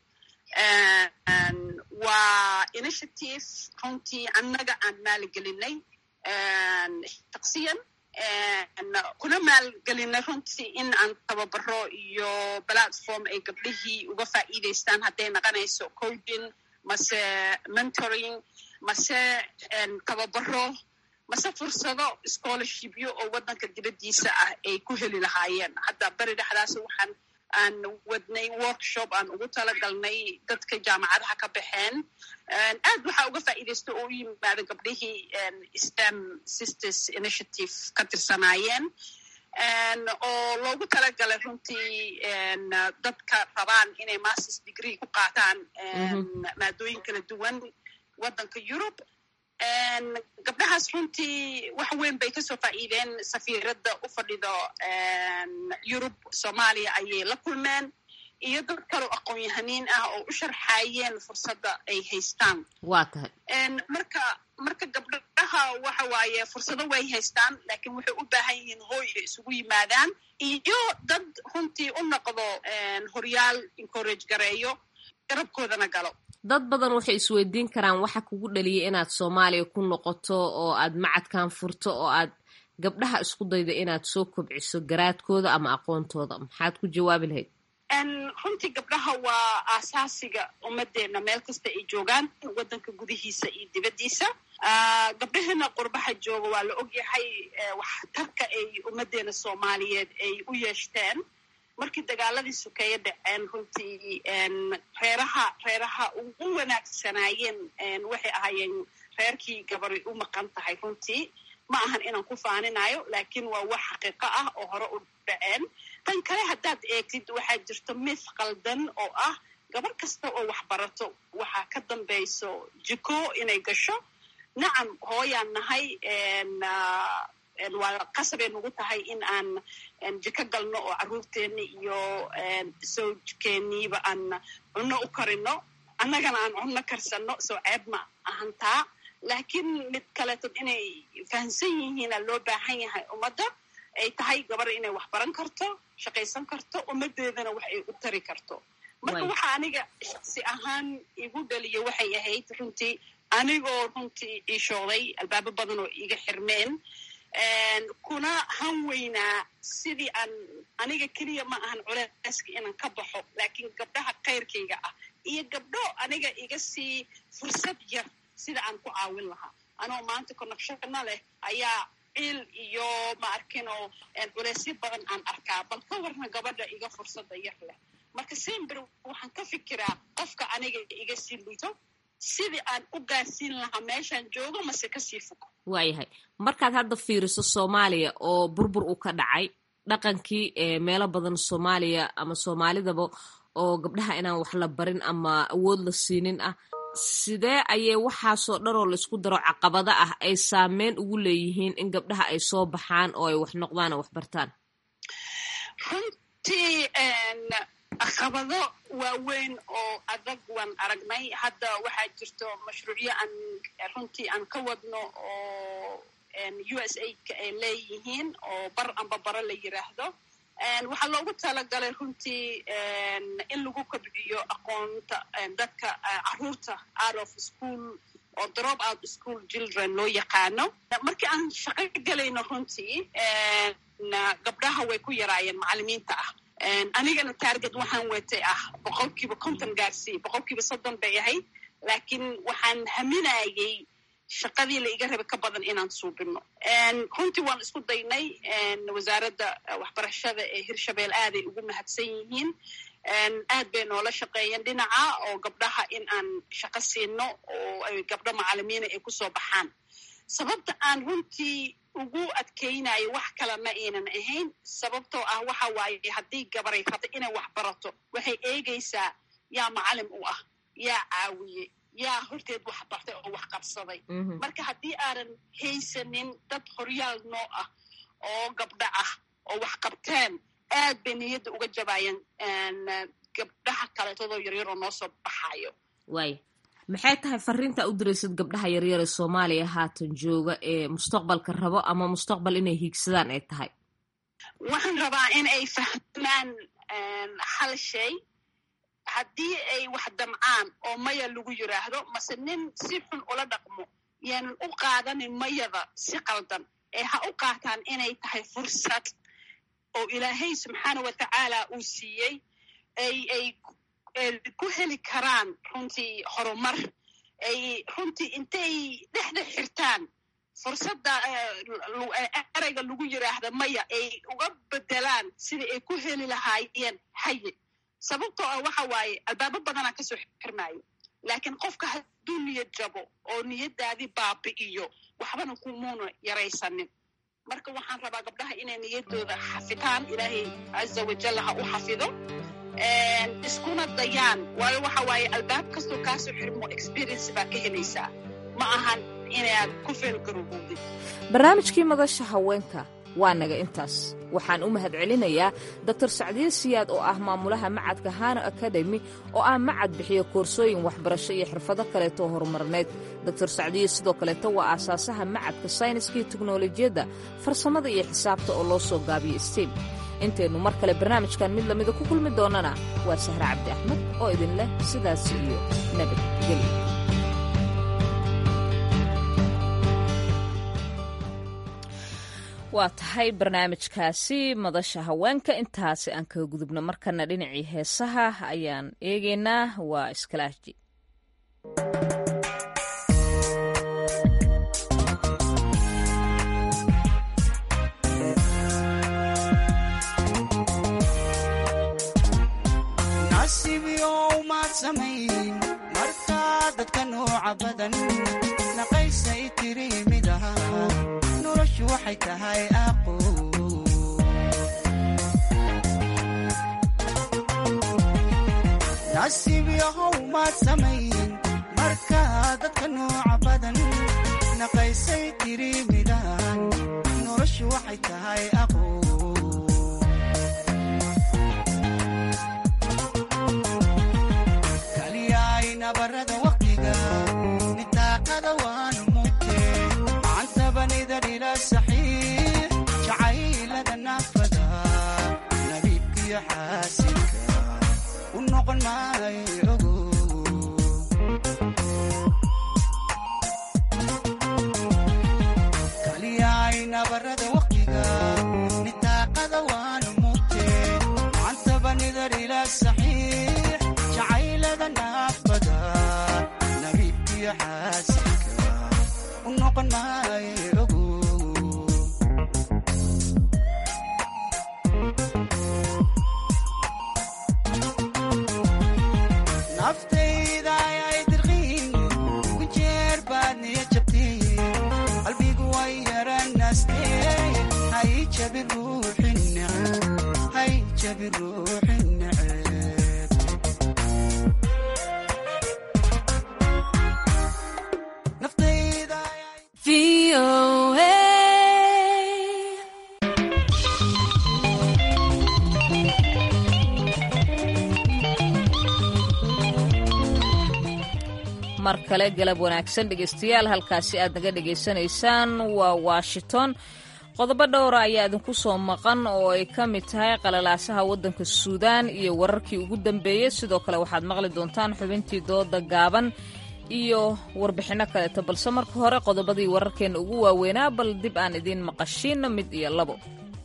waa initiative runtii annaga aan maalgelinay shaksiyan kuna maalgelinay runtii in aan tababaro iyo platform ay gabdhihii uga faa'iidaystaan hadday naqanayso coding mase mentoring mase tababaro mase fursado scholarshipyo oo waddanka dibaddiisa ah ay ku heli lahaayeen hadda beri dhexdaas waxaan aan wadnay workshop aan ugu talagalnay dadka jaamacadaha ka baxeen aad waxaa uga faa'iidaysta oo u yimaada gabdhihii stem sisters initiative ka tirsanaayeen oo loogu talagalay runtii dadka rabaan inay masters degree ku qaataan maadooyin kala duwan waddanka europe gabdhahaas runtii wax weyn bay kasoo faa'iideen safiiradda u fadhido yurub soomaaliya ayay la kulmeen iyo dad kaloo aqoon-yahaniin ah oo u sharxaayeen fursadda ay haystaan waa tahay marka marka gabdhaha waxa waaye fursado way haystaan laakiin waxay u baahan yihiin hooy ay isugu yimaadaan iyo dad runtii u noqdo horyaal encourage gareeyo garabkoodana galo dad badan waxay isweydiin karaan waxa kugu dhaliyay inaad soomaaliya ku noqoto oo aad macadkan furto oo aad gabdhaha isku daydo inaad soo kobciso garaadkooda ama aqoontooda maxaad ku jawaabi lahayd runtii gabdhaha waa aasaasiga ummadeenna meel kasta ay joogaan waddanka gudihiisa iyo dibaddiisa gabdhaheena qurbaha jooga waa la ogyahay waxtarka ay ummaddeena soomaaliyeed ay u yeeshteen markii dagaaladii sukeeye dhaceen runtii reeraha reeraha ugu wanaagsanaayeen waxay ahaayeen reerkii gabari u maqan tahay runtii ma ahan inaan ku faaninayo laakiin waa wax xaqiiqo ah oo hore u dhaceen tan kale haddaad eegtid waxaa jirto mith qaldan oo ah gabar kasta oo wax barato waxaa ka dambayso jiko inay gasho nacam hooyaan nahay waa qasabay nagu tahay in aan jiko galno oo carruurteenni iyo sawjkeeniiba aan cunno u karino annagana aan cunno karsanno soo ceeb ma ahantaa laakiin mid kaleetod inay fahamsan yihiina loo baahan yahay ummadda ay tahay gabar inay wax baran karto shaqaysan karto ummaddeedana wax ay u tari karto marka waxa aniga shaksi ahaan igu dhaliya waxay ahayd runtii anigoo runtii iishooday albaabo badan oo iga xirmeen kuna han weynaa sidii aan aniga keliya ma ahan culeyska inaan ka baxo laakiin gabdhaha kayrkayga ah iyo gabdho aniga iga sii fursad yar sida aan ku caawin lahaa anoo maanta connectionna leh ayaa ciil iyo ma arkinoo culeysyo badan aan arkaa bal ka warna gabadha iga fursadda yar leh marka sember waxaan ka fikiraa qofka aniga iga sii liito sidii aan u gaarsiin lahaa meeshaan joogo mase kasii fog waayahay markaad hadda fiiriso soomaaliya oo burbur uu ka dhacay dhaqankii meelo badan soomaaliya ama soomaalidaba oo gabdhaha inaan wax la barin ama awood la siinin ah sidee ayay waxaasoo dhan oo laisku daro caqabado ah ay saameyn ugu leeyihiin in gabdhaha ay soo baxaan oo ay wax noqdaan oo wax bartaan runtii caqabado waaweyn oo adag waan aragnay hadda waxaa jirto mashruucyo aan runtii aan ka wadno oo u s aidka ay leeyihiin oo bar amba bara la yiraahdo waxaa loogu talagalay runtii in lagu kobciyo aqoonta dadka caruurta out of school oo drop out school children loo yaqaano markii aan shaqo gelayno runtii gabdhaha way ku yaraayeen macalimiinta ah anigana taarget waxaan watay ah boqolkiiba konton gaarsii boqolkiiba soddon bay ahayd laakiin waxaan haminayay shaqadii la iga rabay ka badan inaan suubino runtii waan isku daynay wasaaradda waxbarashada ee hirshabeel aaday ugu mahadsan yihiin aad bay noola shaqeeyeen dhinaca oo gabdhaha in aan shaqo siino oo ay gabdho macalimiina ay kusoo baxaan sababta aan runtii ugu adkaynayo wax kale ma aynan ahayn sababtoo ah waxa waaye haddii gabaray rabta inay wax barato waxay eegaysaa yaa macalim u ah yaa caawiye yaa horteed wax bartay oo wax qabsaday marka haddii aanan haysanin dad horyaal noo ah oo gabdho ah oo wax qabteen aad bay niyadda uga jabaayeen gabdhaha kaleetadoo yaryar oo noo soo baxayo waay maxay tahay fariinta u diraysid gabdhaha yaryar ee soomaaliya haatan jooga ee mustaqbalka rabo ama mustaqbal inay hiigsadaan ay tahay waxaan rabaa in ay fahmaan hal shay haddii ay wax damcaan oo maya lagu yiraahdo mase nin si xun ula dhaqmo yaanan u qaadanin mayada si qaldan ee ha u qaataan inay tahay fursad oo ilaahay subxaana wa tacaala uu siiyey ay ay ku heli karaan runtii horumar ay runtii intay dhexda xirtaan fursadda ereyga lagu yiraahda maya ay uga bedelaan sidai ay ku heli lahaayeen haye sababtoo ah waxa waaye albaabo badanaa kasoo xirmaayo laakiin qofka hadduu niyad jabo oo niyaddaadii baabi'iyo waxbana kumuuna yaraysanin marka waxaan rabaa gabdhaha inay niyaddooda xafitaan ilaahay caza wajal ha u xafido iskuna dayaan waayo waxa waaye albaab kastoo kaasoo xirmo experience baa ka helaysaa ma ahan inaad ku feelgarowowdid barnaamijkii madasha haweenka waa naga intaas waxaan u mahadcelinayaa doktor sacdiye siyaad oo ah maamulaha macadka hano akademi oo ah macad bixiya koorsooyin waxbarasho iyo xirfado kaleetoo horumarneed doktor sacdiye sidoo kaleeto waa aasaasaha macadka sayniska iyo teknolojiyadda farsamada iyo xisaabta oo loo soo gaabiyo stem intaynu mar kale barnaamijkan mid lamida ku kulmi doonnana waa sahre cabdi axmed oo idin leh sidaas iyo nabadgelyo waa tahay barnaamijkaasi madasha haweenka intaasi aan kaga gudubno markana dhinacii heesaha ayaan eegaynaa waa iskalaaji markaa dadka nooca badan naqaysay tiri mid ahaa noloshu waxay tahay aqo nasiib yahow maad samayn markaa dadka nooca badan naqaysay tiri midaan noloshu waxay tahay aqo nabarada waqtiga nitaaqada waanu mugte macantabanida dhila saxiix jacaylada naafada nabiibkiyo xaasinka u noqon maayo ogo kaliyaay nabarada waqtiga nitaaqada waanu mugte macantabanida dhila saxiix jacaylada naafada nabiibkiyo xaasinka u noqon maayo ogo naftayda ayay dirqiin ugu jeer baad niya jabtiin qalbigu way yaranaastee hay jabi ruuxin neceb hay jabi ruuxin neceb mar kale galab wanaagsan dhegaystayaal halkaasi aad naga dhegaysanaysaan waa washington qodobo dhowra ayaa idinku soo maqan oo ay ka mid tahay qalalaasaha waddanka suudaan iyo wararkii ugu dambeeyey sidoo kale waxaad maqli doontaan xubintii dooda gaaban iyo warbixinno kaleeto balse marka hore qodobadii wararkeenna ugu waaweynaa bal dib aan idiin maqashiinno mid iyo labo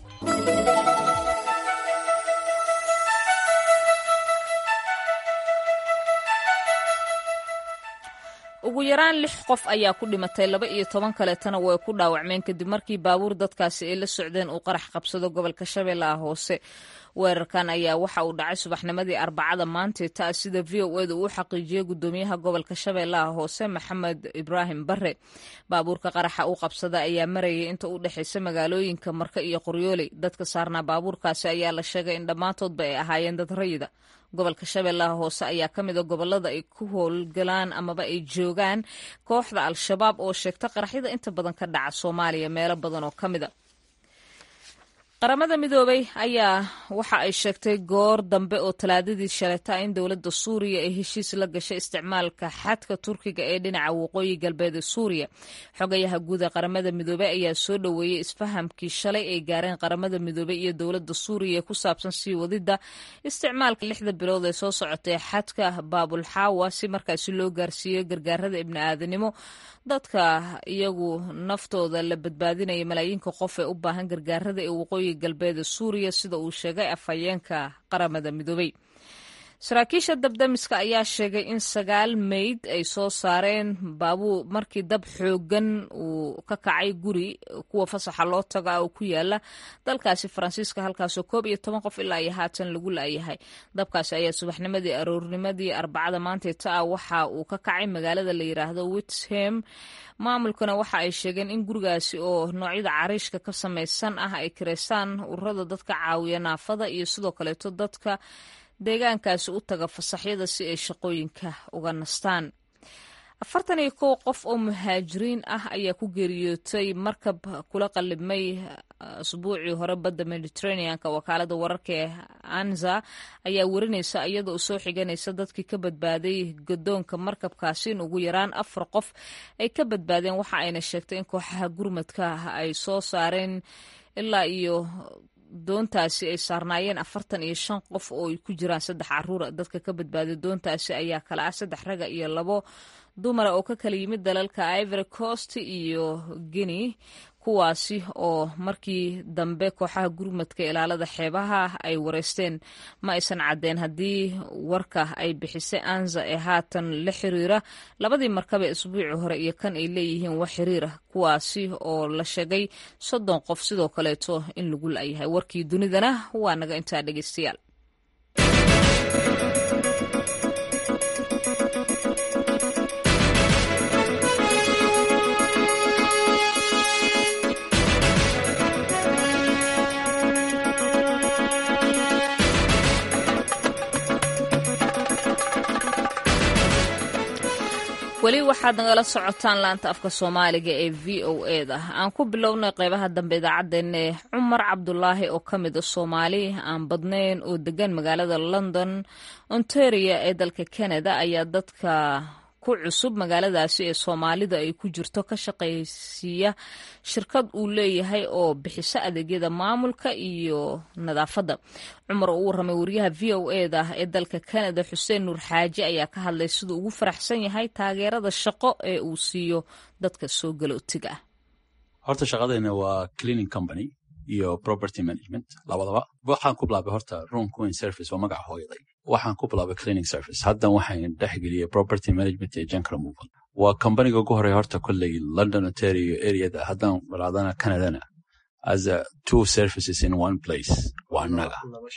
ugu yaraan lix qof ayaa ku dhimatay laba iyo toban kaleetana way ku dhaawacmeen kadib markii baabuur dadkaasi ay la socdeen uu qarax qabsado gobolka shabeellaha hoose weerarkan ayaa waxa uu dhacay subaxnimadii arbacada maantee taa sida v o eda uu xaqiijiyey gudoomiyaha gobolka shabeellaha hoose maxamed ibraahim bare baabuurka qaraxa uu qabsada ayaa marayay inta u dhexaysa magaalooyinka marka iyo qoryooley dadka saarnaa baabuurkaasi ayaa la sheegay in dhammaantoodba ay ahaayeen dad rayida gobolka shabeellaha hoose ayaa ka mid a gobolada ay ku howlgalaan amaba ay joogaan kooxda al-shabaab oo sheegta qaraxyada inta badan ka dhaca soomaaliya meelo badan oo ka mid a qaramada midoobay ayaa waxa ay sheegtay goor dambe oo talaadadii shalayta in dowladda suuriya ay heshiis la gashay isticmaalka xadka turkiga ee dhinaca waqooyi galbeed ee suuriya xogayaha guud ee qaramada midoobey ayaa soo dhoweeyey isfahamkii shalay ay gaareen qaramada midoobey iyo dowladda suuriya ee ku saabsan sii wadidda isticmaalka lixda bilood ee soo socotay xadka baabulxaawa si markaasi loo gaarsiiyo gargaarada ibni'aadanimo dadka iyagu naftooda la badbaadinaya malaayiinka qof ee u baahan gargaarada ee waqooyi galbeeda suuriya sida uu sheegay afhayeenka qaramada midoobey saraakiisha dabdamiska ayaa sheegay in sagaal meyd ay soo saareen baabuu markii dab xoogan uu ka kacay guri kuwa fasaxa loo taga oo ku yaala dalkaasi faransiiska halkaasoo koob iyo toban qof ilaa iyo haatan lagu laayahay dabkaasi ayaa subaxnimadii aroornimadii arbacada maanteeta ah waxa uu ka kacay magaalada la yiraahdo witsham maamulkuna waxa ay sheegeen in gurigaasi oo noocyada cariishka ka samaysan ah ay kireystaan ururada dadka caawiya naafada iyo sidoo kaleeto dadka deegaankaasi u taga fasaxyada si ay shaqooyinka uga nastaan afartan iyo kow qof oo muhaajiriin ah ayaa ku geeriyootay markab kula qalibmay asbuucii hore badda mediterraneanka wakaalada wararka ee anza ayaa werinaysa iyadoo soo xiganaysa dadkii ka badbaaday gadoonka markabkaasi in ugu yaraan afar qof ay ka badbaadeen waxa ayna sheegtay in kooxaha gurmadka ay soo saareen ilaa iyo doontaasi ay saarnaayeen afartan iyo shan qof oo ay ku jiraan saddex caruura dadka ka badbaaday doontaasi ayaa kala ah saddex raga iyo labo dumara oo ka kala yimid dalalka ivory coast iyo guinea kuwaasi oo markii dambe kooxaha gurmadka ilaalada xeebaha ay wareysteen ma aysan caddeen haddii warka ay bixisay anza ee haatan la xiriira labadii markab ee isbuucii hore iyo kan ay leeyihiin wax xiriira kuwaasi oo la sheegay soddon qof sidoo kaleeto in lagu la'yahay warkii dunidana waa naga intaa dhegeystayaal weli waxaad nagala socotaan laanta afka soomaaliga ee v o e da aan ku bilownay qeybaha dambe idaacaddeenna cumar cabdulaahi oo ka mid a soomaali aan badnayn oo degan magaalada london ontaria ee dalka canada ayaa dadka ku cusub magaaladaasi ee soomaalida ay ku jirto ka shaqaysiiya shirkad uu leeyahay oo bixisa adeegyada maamulka iyo nadaafadda cumar oo u warramay wariyaha v o e da ee dalka canada xuseen nuur xaaji ayaa ka hadlay siduu ugu faraxsan yahay taageerada shaqo ee uu siiyo dadka soo galootiga ah horta shaqadeena waa cleaning company iyo property management labadaba waxaan ku bilaabay horta room queen service waa magaca hooyaday waxaan ku bilaabay cleaning service haddan waxaan dhexgeliyey property management iyo junk removal waa kambaniga ugu horeya horta kolley london ontario areada haddaan balaadana canadana as a two services in one place waa annaga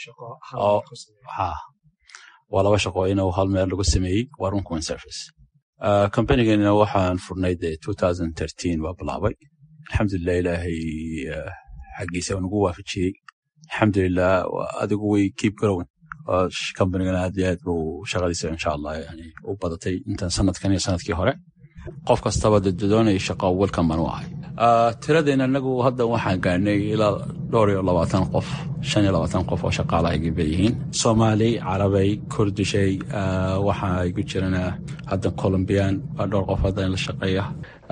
waa laba shaqo inuu hal meel lagu sameeyey waa room queen service kambanigana waxaan furnay de baa bilaabay alxamdulilah ilaahay xaggiisa nagu waafajiyey alxamdulilah adigu way keep growing kambanigana aad iyo aad buu shaqadiisa insha allah yani u badatay intan sanadkan iyo sanadkii hore qof kastaba doonaya shaqo welcome baan u ahay tiradeena anagu hadda waxaan gaarnay ilaa dhowr iyo labaatan qof shan iyo labaatan qof oo shaqaala ay leeyihiin soomaali carabay kurdishay waxaa igu jirana hadda colombian waa dhowr qof hadda la shaqeeya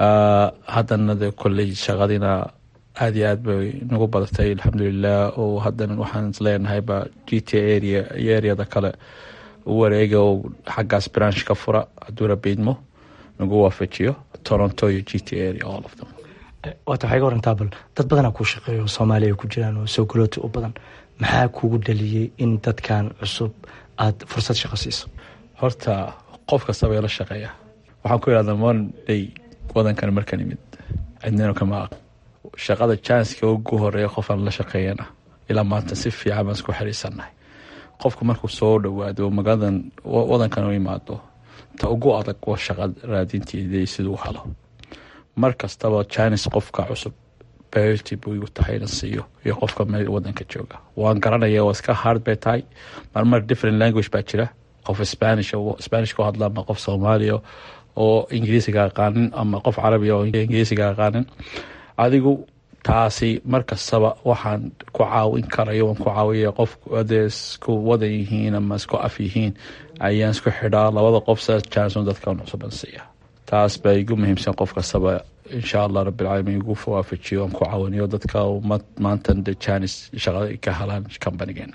haddana de kolley shaqadina aad iyo aad bay nagu badatay alxamdulilah oo haddana waxaan isleenahayba g t area iyo areada kale u wareega oo xaggaas branch ka fura hadduu rabiidmo nagu waafajiyo toronto iyo g t area all of them waata waxay ga warantaa bal dad badanaa kuu shaqeeyo soomaaliya ay ku jiraan oo soo galooti u badan maxaa kugu dhaliyey in dadkan cusub aada fursad shaqo siiso horta qof kastaba la shaqeeya waxaan ku idhahdaa monday wadankan markan imid cidnino kama aq shaqada janska ugu horeeya qofaan la shaqeeyana ilaa maanta si fiican baan isku xiriisannahay qofku markuu soo dhowaado magaaladan wadankan u imaado ta ugu adag waa shaqa raadinteeda siduu helo mar kastaba jines qofka cusub berty buu igu tahay inan siiyo iyo qofka meel wadanka jooga waan garanaya waa iska hard bay tahay marmar different language baa jira qof spanish spanish ku hadla ama qof soomaaliya oo ingiriisiga aqaanin ama qof carabiya oo ingiriisiga aqaanin adigu taasi mar kastaba waxaan ku caawin karayo waan ku caawiya qof adee isku wadan yihiin ama isku af yihiin ayaan isku xidhaa labada qof saas janson dadkan cusuban siiya taas baa igu muhiimsan qof kastaba insha allah rabbilcaalamiin igu waafajiyo aan ku caawiniyo dadka maantan de janis shaqada ka helaan companigeena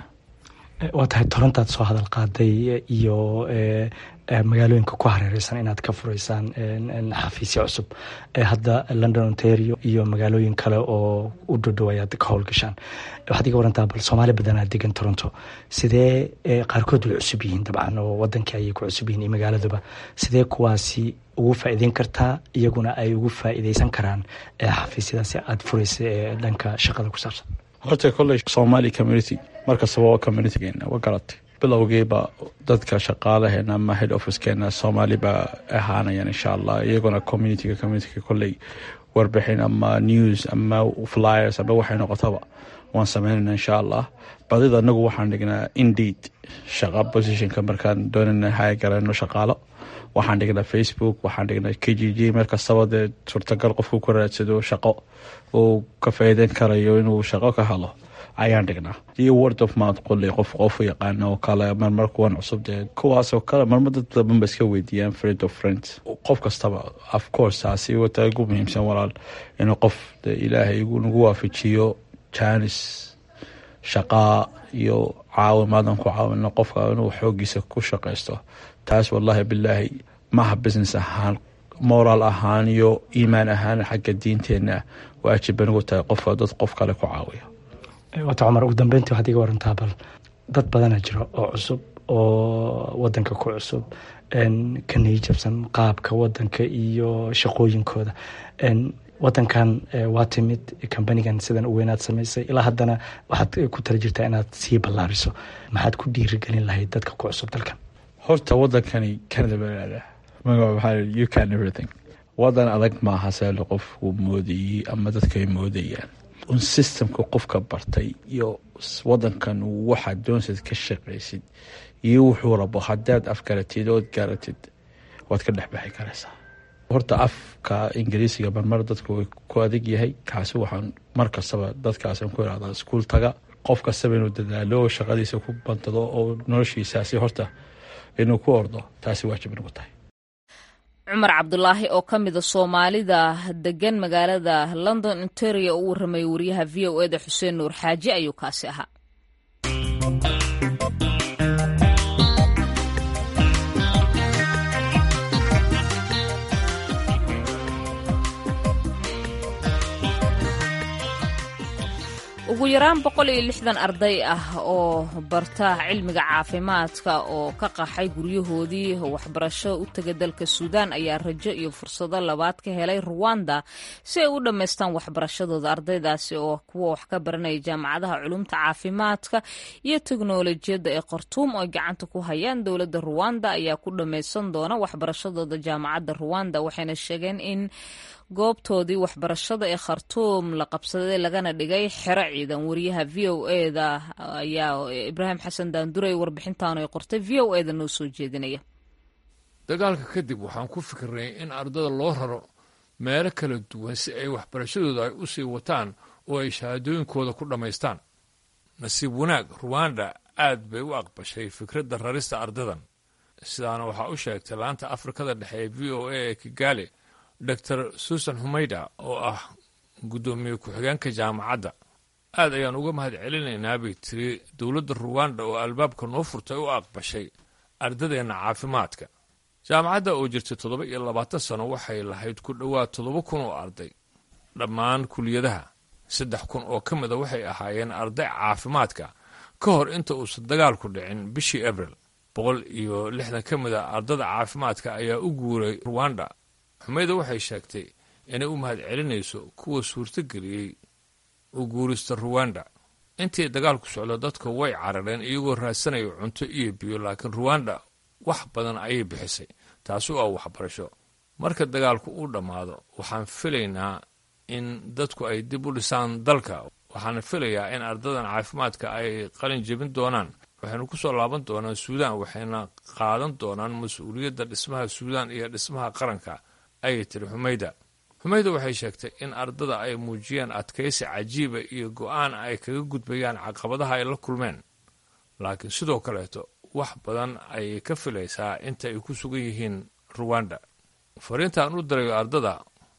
waa tahay torontaad soo hadal qaaday iyo magaalooyinka ku hareereysan inaad ka fureysaan xafiisya cusub hadda london ontario iyo magaalooyin kale oo u dhodhow ayaad ka howlgashaan waxaad iga warantaa bal soomaali badanaa degan toronto sidee qaarkood way cusub yihiin dabcan oo wadankii ayay ku cusub yihiin iyo magaaladuba sidee kuwaasi ugu faa'iideyn kartaa iyaguna ay ugu faa'iideysan karaan xafiisyadaasi aada fureysa ee dhanka shaqada ku saabsan horta kolley somali community markastaba waa communitygeena waa garatay bilowgiiba dadka shaqaalaheena ama head officekeena soomaali baa ahaanayaan insha allah iyaguna communityga communityga kolley warbixin ama news ama flyers ama waxay noqotaba waan sameynayna insha allah badida anagu waxaan dhignaa indeed shaqa positionka markaan doonana haya garano shaqaalo waxaan dhignaa facebook waxaan dhignaa k g g meel kastaba dee suurtagal qofku ku raadsado shaqo uu ka faa'iideyn karayo inuu shaqo ka helo ayaan dhignaa iyo word of mouth qoley qof qofu yaqaana oo kale marmar kuwan cusub dee kuwaasoo kale marmar dad badan ba iska weydiiyaan friend of friends qof kastaba of course taasi wata ugu muhiimsan walaal inuu qof de ilaahay nagu waafajiyo janis shaqaa iyo caawimaadan ku caawino qofka inuu xoogiisa ku shaqaysto taas wallaahi bilaahi maaha business ahaan moraal ahaan iyo iimaan ahaan xagga diinteenna waajib banigu tahay qofka dad qof kale ku caawiya wata cumar ugu dambeyntii waxaad iga warantaa bal dad badana jiro oo cusub oo wadanka ku cusub ka niyijabsan qaabka wadanka iyo shaqooyinkooda wadankan waa timid kambanigan sidan u weynaad samaysay ilaa haddana waxaad ku tala jirtaa inaad sii ballaariso maxaad ku dhiirigelin lahayd dadka ku cusub dalkan horta wadankani canada baa magaca waxaa you can everything wadan adag maaha seelo qofku moodayey ama dadka ay moodayaan un systemka qofka bartay iyo wadankan waxaad doonsayd ka shaqaysid iyo wuxuu rabo haddaad afgaratid ood garatid waad ka dhexbaxi karaysaa horta afka ingiriisiga marmar dadku way ku adag yahay kaasi waxaan mar kastaba dadkaasaan ku irahdaa iskuul taga qof kastaba inuu dadaalo oo shaqadiisa ku bantado oo noloshiisaasi horta inuu ku ordo taasi waajib inagu tahay cumar cabdulaahi oo ka mida soomaalida degan magaalada london ontario u warramaya wariyaha v o eda xuseen nuur xaaji ayuu kaasi ahaa ugu yaraan boqol iyo lixdan arday ah oo barta cilmiga caafimaadka oo ka qaxay guryahoodii waxbarasho u taga dalka suudaan ayaa rajo iyo fursado labaad ka helay ruwanda si ay u dhammaystaan waxbarashadooda ardaydaasi oo kuwa wax ka baranaya jaamacadaha culumta caafimaadka iyo teknolojiyadda ee khartuum oo gacanta ku hayaan dowladda ruwanda ayaa ku dhammaysan doona waxbarashadooda jaamacadda ruwanda waxayna sheegeen in goobtoodii waxbarashada ee khartuum la qabsaday lagana dhigay xero ciidan wariyaha v o eda ayaa ibraahim xasan daanduray warbixintan ay qortay v o eda noo soo jeedinaya dagaalka kadib waxaan ku fikirnay in ardada loo raro meelo kala duwan si ay waxbarashadooda ay u sii wataan oo ay shahaadooyinkooda ku dhammaystaan nasiib wanaag ruwanda aad bay u aqbashay fikradda rarista ardadan sidaana waxaa u sheegtay laanta afrikada dhexe ee v o a ee kigaali dor susan humayda oo ah guddoomiye ku-xigeenka jaamacadda aad ayaan uga mahad celinaynaa bay tiri dowladda ruwanda oo albaabka noo furtay u aqbashay ardadeenna caafimaadka jaamacadda oo jirtay toddoba iyo labaatan sano waxay lahayd ku dhowaad toddoba kun oo arday dhammaan kuliyadaha saddex kun oo ka mida waxay ahaayeen arday caafimaadka ka hor inta uusan dagaalku dhicin bishii abril boqol iyo lixdan ka mid a ardada caafimaadka ayaa u guuray ruwanda xumayda waxay sheegtay inay u mahad celinayso kuwa suurtogeliyey u guurista ruwanda intii dagaalku socdo dadka way carareen iyagoo raadsanaya cunto iyo biyo laakiin ruwanda wax badan ayay bixisay taasi oo ah waxbarasho marka dagaalku uu dhammaado waxaan filaynaa in dadku ay dib u dhisaan dalka waxaana filayaa in ardadan caafimaadka ay qalin jebin doonaan waxaynu ku soo laaban doonaan suudaan waxayna qaadan doonaan mas-uuliyadda dhismaha suudaan iyo dhismaha qaranka ayay tiri xumayda xumayda waxay sheegtay in ardada ay muujiyeen adkaysi cajiiba iyo go-aan ay kaga gudbayaan caqabadaha ay la kulmeen laakiin sidoo kaleeto wax badan ayay ka filaysaa inta ay ku sugan yihiin ruwanda fariintaan u dirayo ardada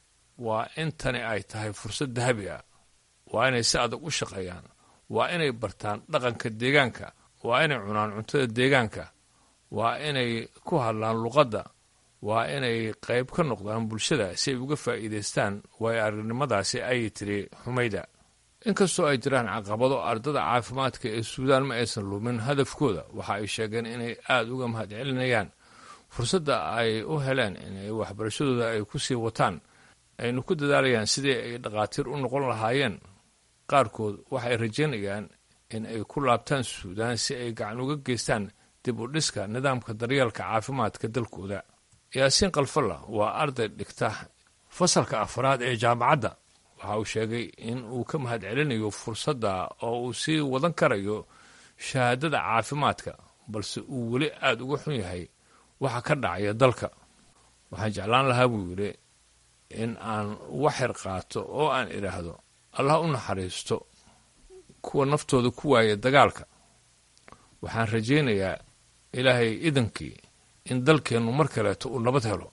waa in tani ay tahay fursad dahabi ah waa inay si adag u shaqeeyaan waa inay bartaan dhaqanka deegaanka waa inay cunaan cuntada deegaanka waa inay ku hadlaan luqadda waa inay qayb ka noqdaan bulshada si ay uga faa'iidaystaan waayo aragnimadaasi ayay tiri xumayda inkastoo ay jiraan caqabado ardada caafimaadka ee suudaan ma aysan lumin hadafkooda waxa ay sheegeen inay aada uga mahad celinayaan fursadda ay u heleen inay waxbarashadooda ay ku sii wataan aynu ku dadaalayaan sidii ay dhakhaatiir u noqon lahaayeen qaarkood waxay rajaynayaan in ay ku laabtaan suudaan si ay gacan uga geystaan dib u dhiska nidaamka daryeelka caafimaadka dalkooda yaasiin kalfalla waa arday dhigta fasalka afraad ee jaamacadda waxa uu sheegay in uu ka mahad celinayo fursadda oo uu sii wadan karayo shahaadada caafimaadka balse uu weli aada uga xun yahay waxa ka dhacaya dalka waxaan jeclaan lahaa buu yidhi in aan waxyar qaato oo aan idhaahdo allah u naxariisto kuwa naftooda ku waaya dagaalka waxaan rajaynayaa ilaahay idankii in dalkeennu mar kaleeto uu nabad helo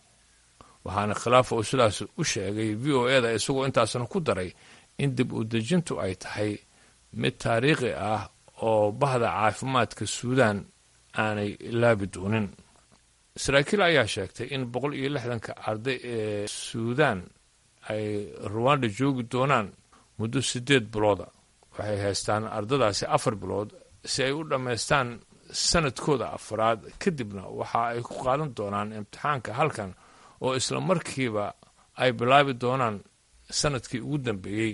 waxaana khilaafa uu sidaas u sheegay v o e da isagoo intaasna ku daray in dib u dejintu ay tahay mid taariikhi ah oo bahda caafimaadka suudaan aanay laabi doonin saraakiil ayaa sheegtay in boqol iyo lixdanka arday ee suudaan ay ruwanda joogi doonaan muddo siddeed bilooda waxay haystaan ardadaasi afar bilood si ay u dhammaystaan sanadkooda afraad kadibna waxa ay ku qaadan doonaan imtixaanka halkan oo isla markiiba ay bilaabi doonaan sanadkii ugu dambeeyey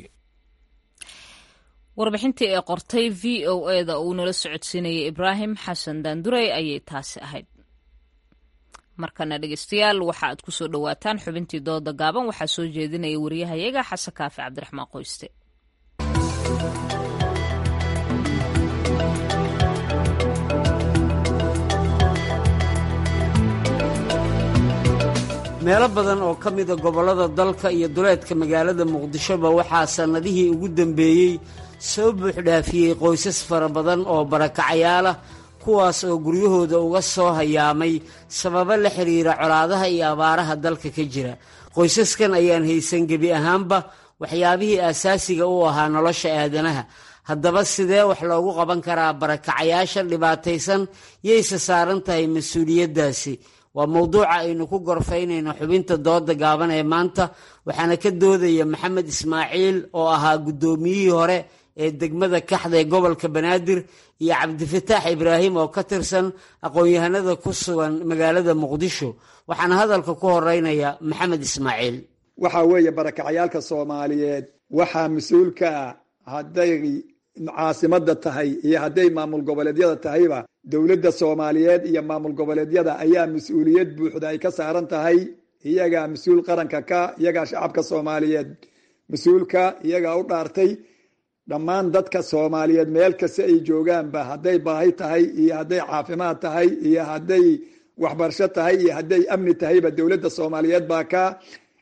warbixintii ee qortay v o e da uu nala socodsiinayay ibraahim xasan daandurey ayay taasi ahayd markana dhegeystayaal waxa aad ku soo dhowaataan xubintii dooda gaaban waxaa soo jeedinaya wariyahayaga xasan kaafi cabdiraxmaan qoyste meelo badan oo ka mida gobollada dalka iyo duleedka magaalada muqdishoba waxaa sannadihii ugu dambeeyey soo buuxdhaafiyey qoysas fara badan oo barakacayaal ah kuwaas oo guryahooda uga soo hayaamay sababo la xidhiira colaadaha iyo abaaraha dalka ka jira qoysaskan ayaan haysan gebi ahaanba waxyaabihii aasaasiga u ahaa nolosha aadanaha haddaba sidee wax loogu qaban karaa barakacayaasha dhibaataysan yayse saaran tahay mas-uuliyaddaasi waa mowduuca aynu ku gorfaynayno xubinta dooda gaaban ee maanta waxaana ka doodaya maxamed ismaaciil oo ahaa guddoomiyihii hore ee degmada kaxda ee gobolka banaadir iyo cabdifataax ibraahim oo ka tirsan aqoon-yahanada ku sugan magaalada muqdisho waxaana hadalka ku horeynaya maxamed ismaaciil waxaa weeye barakacayaalka soomaaliyeed waxaa mas-uulka ah hadday caasimada tahay iyo hadday maamul goboleedyada tahayba dowladda soomaaliyeed iyo maamul goboleedyada ayaa mas-uuliyad buuxda ay ka saaran tahay iyagaa mas-uul qaranka ka iyagaa shacabka soomaaliyeed mas-uulka iyagaa u dhaartay dhammaan dadka soomaaliyeed meel kasta ay joogaanba hadday baahi tahay iyo hadday caafimaad tahay iyo hadday waxbarasho tahay iyo hadday amni tahayba dowladda soomaaliyeed baa ka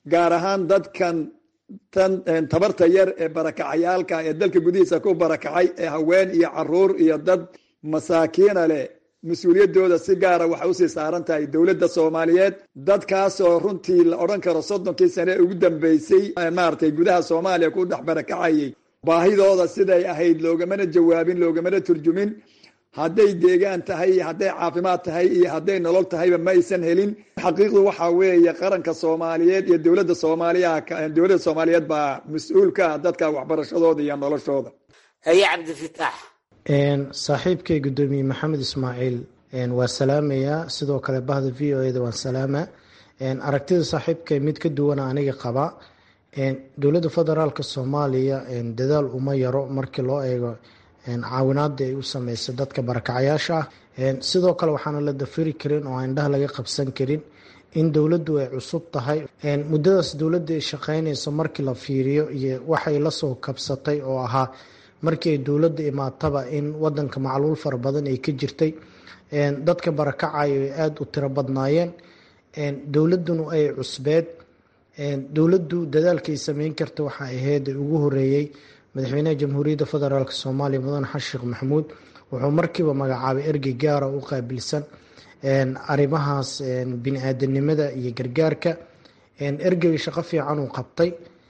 gaar ahaan dadkan tan tabarta yar ee barakacayaalka ee dalka gudihiisa ku barakacay ee haween iyo caruur iyo dad masaakiina leh mas-uuliyaddooda si gaara waxay usii saaran tahay dowladda soomaaliyeed dadkaasoo runtii la odhan karo soddonkii sane ugu dambeysay maaragtay gudaha soomaaliya ku dhex barakacayay baahidooda siday ahayd loogamana jawaabin loogamana turjumin hadday deegaan tahay iyo hadday caafimaad tahay iyo hadday nolol tahayba ma aysan helin xaqiiqdu waxaa weeye qaranka soomaaliyeed iyo dowladda soomaaliya dowladda soomaaliyeed baa mas-uul ka ah dadka waxbarashadooda iyo noloshooda haye cabdifitaax saaxiibkay guddoomiye maxamed ismaaciil waa salaamayaa sidoo kale bahda v o eda waan salaamaa aragtida saaxiibkay mid ka duwana aniga qaba dowladda federaalka soomaaliya dadaal uma yaro markii loo eego caawinaada ay u sameysay dadka barakacayaasha ah sidoo kale waxaana la dafiri karin oo indhaha laga qabsan karin in dowladdu ay cusub tahay muddadaas dowladda ay shaqeynayso markii la fiiriyo iyo waxay lasoo kabsatay oo ahaa markii ay dowladda imaataba in wadanka macluul fara badan ay ka jirtay dadka barakacayo ay aada u tiro badnaayeen dowladduna ay cusbeed dowladdu dadaalkay sameyn karta waxaa ahayd ugu horeeyey madaxweynaha jamhuuriyadda federaalk soomaaliya mudane xasan sheekh maxamuud wuxuu markiiba magacaabay ergey gaara u qaabilsan arrimahaas bini-aadanimada iyo gargaarka ergey shaqo fiican uu qabtay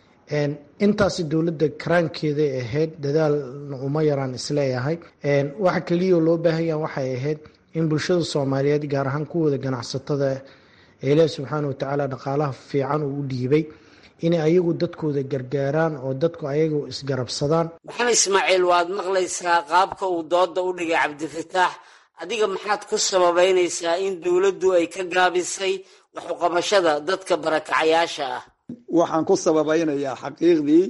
intaasi dowladda karaankeeday ahayd dadaalna uma yaraan isleeyahay waxa keliya loo baahanya waxay ahayd in bulshada soomaaliyeed gaar ahaan kuwooda ganacsatada ilaah subxaana watacaala dhaqaalaha fiican uu u dhiibay inay ayagu dadkooda gargaaraan oo dadku ayagu isgarabsadaan maxamed ismaaciil waad maqlaysaa qaabka uu dooda u dhigay cabdifataax adiga maxaad ku sababeynaysaa in dowladdu ay ka gaabisay waxuqabashada dadka barakacayaasha ah waxaan ku sababeynayaa xaqiiqdii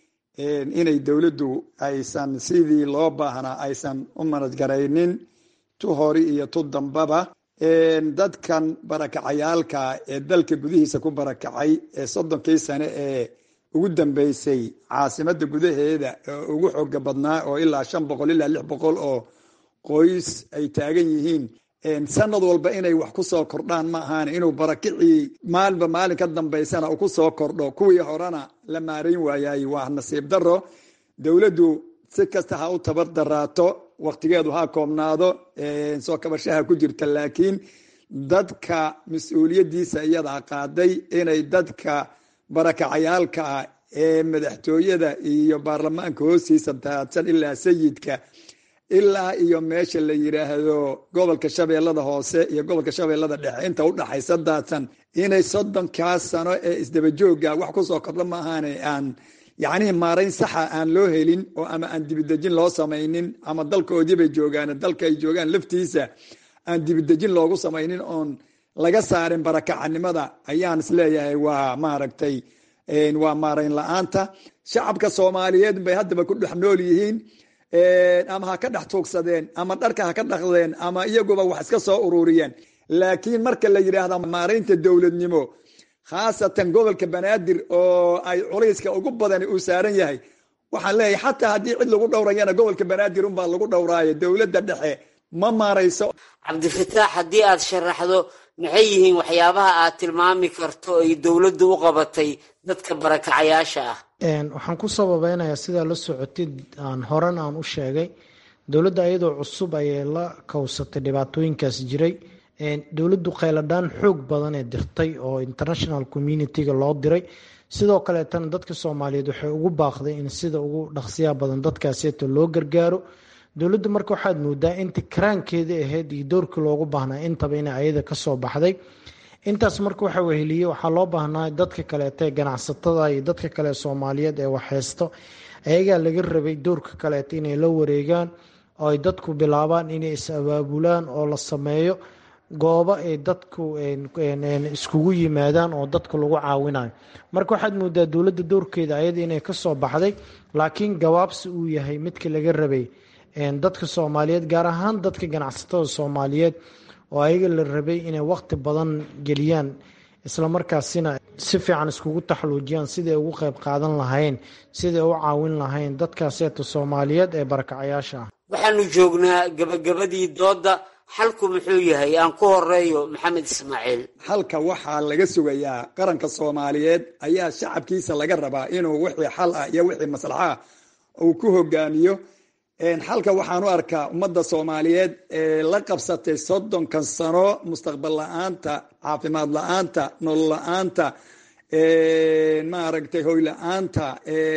inay dowladdu aysan sidii loo baahnaa aysan u manajgaraynin tu hori iyo tu dambaba dadkan barakacayaalka ee dalka gudihiisa ku barakacay ee soddonkii sane ee ugu dambeysay caasimada gudaheeda oo ugu xooga badnaa oo ilaa shan boqol ilaa lix boqol oo qoys ay taagan yihiin sanad walba inay wax kusoo kordhaan ma ahaan inuu barakicii maalinba maalin ka dambeysana uu kusoo kordho kuwii horena la maarayn waayay waa nasiib daro dowladdu si kasta ha u tabar daraato waktigeedu ha koobnaado soo kabashaha ku jirta laakiin dadka mas-uuliyadiisa iyadaa qaaday inay dadka barakacayaalka ah ee madaxtooyada iyo baarlamaanka hoostiisa daadsan ilaa sayidka ilaa iyo meesha la yiraahdo gobolka shabeellada hoose iyo gobolka shabeellada dhexe inta udhaxaysa daadsan inay soddonkaas sano ee isdabajooga wax kusoo kordho maahaane aan yacnihii maarayn saxa aan loo helin oo ama aan dibidejin loo samaynin ama dalkoodiibay joogaan dalka ay joogaan laftiisa aan dibidejin loogu samaynin oon laga saarin barakacanimada ayaan isleeyahay waa maaragtay waa maarayn la-aanta shacabka soomaaliyeed bay haddaba ku dhex nool yihiin ama ha ka dhex tuugsadeen ama dharka ha ka dhaqdeen ama iyaguba wax iska soo ururiyeen laakiin marka la yidhaahda maaraynta dowladnimo khaasatan gobolka banaadir oo ay culayska ugu badani uu saaran yahay waxaan leeyahay xataa haddii cid lagu dhowrayana gobolka banaadir unbaa lagu dhowraayo dowladda dhexe ma maarayso cabdifataax haddii aad sharaxdo maxay yihiin waxyaabaha aad tilmaami karto ay dowladdu u qabatay dadka barakacayaasha ah waxaan ku sababeynayaa sidaa la socotid aan horan aan u sheegay dowladda iyadoo cusub ayay la kowsatay dhibaatooyinkaas jiray dowladdu kheyladhaan xoog badan ee dirtay oo international communitiga loo diray sidoo kaleetana dadka soomaaliyeed waxay ugu baaqday in sida ugu dhaqsiyaa badan dadkaaseeto loo gargaaro dowladdu marka waxaad moodaa inta karaankeeda ahayd iyo doorkii loogu baahnaa intaba inay ayada kasoo baxday intaas marka waxa weheliye waxaa loo baahnaa dadka kaleeta ee ganacsatada iyo dadka kale soomaaliyeed ee waxheysto ayagaa laga rabay doorka kaleeta inay la wareegaan oo ay dadku bilaabaan inay is abaabulaan oo la sameeyo goobo ay dadku iskugu yimaadaan oo dadka lagu caawinayo marka waxaad moodaa dowladda doorkeeda ayada inay kasoo baxday laakiin gabaabsi uu yahay midka laga rabay dadka soomaaliyeed gaar ahaan dadka ganacsatada soomaaliyeed oo ayaga la rabay inay waqti badan geliyaan islamarkaasina si fiican iskugu taxluujiyaan siday ugu qeyb qaadan lahayn siday u caawin lahayn dadkaaseeta soomaaliyeed ee barakacayaasha ah waxaanu joognaa gabagabadii doodda xalku muxuu yahay aan ku horeeyo maxamed ismaaciil xalka waxaa laga sugayaa qaranka soomaaliyeed ayaa shacabkiisa laga rabaa inuu wixii xal ah iyo wixii maslaxa ah uu ku hogaamiyo xalka waxaan u arkaa ummadda soomaaliyeed ee la qabsatay soddonkan sano mustaqbal la-aanta caafimaad la-aanta nolol la-aanta maaragtay hoy la-aanta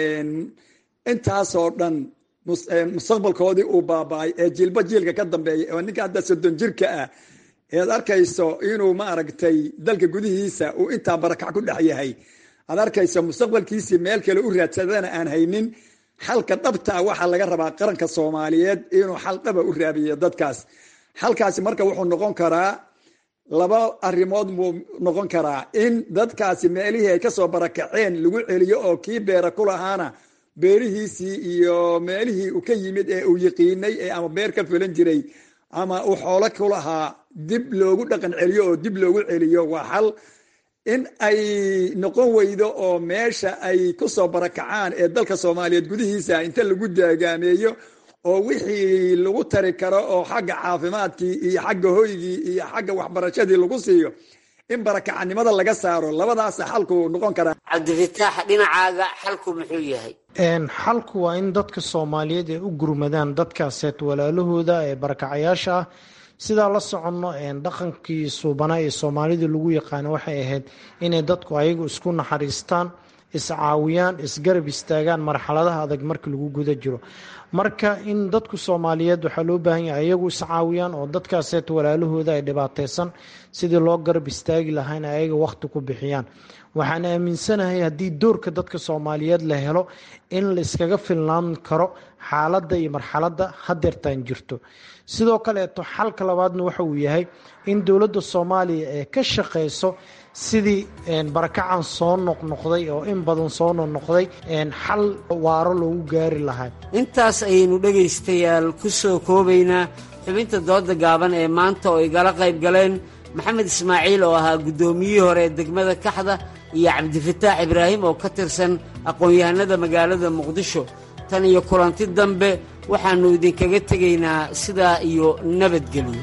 intaasoo dhan mustaqbalkoodii uu baaba-ay ee jiilba jiilka ka dambeeya oo ninka hadda soddon jirka ah ead arkayso inuu maaragtay dalka gudihiisa uu intaa barakac ku dhex yahay aad arkayso mustaqbalkiisii meel kale u raadsadana aan haynin xalka dhabtaa waxaa laga rabaa qaranka soomaaliyeed inuu xal dhaba u raabiyo dadkaas xalkaasi marka wuxuu noqon karaa laba arrimood buu noqon karaa in dadkaasi meelihii ay kasoo barakaceen lagu celiyo oo kii beera ku lahaana beerihiisii iyo meelihii uu ka yimid ee uu yiqiinay ee ama beer ka fulan jiray ama uu xoolo ku lahaa dib loogu dhaqan celiyo oo dib loogu celiyo waa xal in ay noqon weydo oo meesha ay kusoo barakacaan ee dalka soomaaliyeed gudihiisa inta lagu daagaameeyo oo wixii lagu tari karo oo xagga caafimaadkii iyo xagga hoygii iyo xagga waxbarashadii lagu siiyo in barakacanimada laga saaro labadaasa xalku noqon karaa cabdifitaax dhinacaaga xalku muxuu yahay xalku waa in dadka soomaaliyeed ay u gurmadaan dadkaaseet walaalahooda ee barakacayaasha ah sidaa la soconno dhaqankii suubanaa ee soomaalida lagu yaqaano waxay ahayd inay dadku ayagu isku naxariistaan iscaawiyaan isgarab istaagaan marxaladaha adag marka lagu guda jiro marka in dadku soomaaliyeed waxaa loo baahan yahay ayagu iscaawiyaan oo dadkaaseet walaalahooda ay dhibaateysan sidii loo garab istaagi lahaa in ayaga wakhti ku bixiyaan waxaan aaminsanahay haddii doorka dadka soomaaliyeed la helo in la iskaga filnaan karo xaaladda iyo marxaladda hadeertaan jirto sidoo kaleeto xalka labaadna waxa uu yahay in dowladda soomaaliya ee ka shaqeyso sidii barakacan soo noqnoqday oo in badan soo noqnoqday xal waaro loogu gaari lahaa intaas ayaynu dhegaystayaal ku soo koobaynaa xubinta dooda gaaban ee maanta oo igala qayb galeen maxamed ismaaciil oo ahaa guddoomiyihii hore ee degmada kaxda iyo cabdifataax ibraahim oo ka tirsan aqoon-yahanada magaalada muqdisho tan iyo kulanti dambe waxaannu idinkaga tegaynaa sidaa iyo nabadgelyo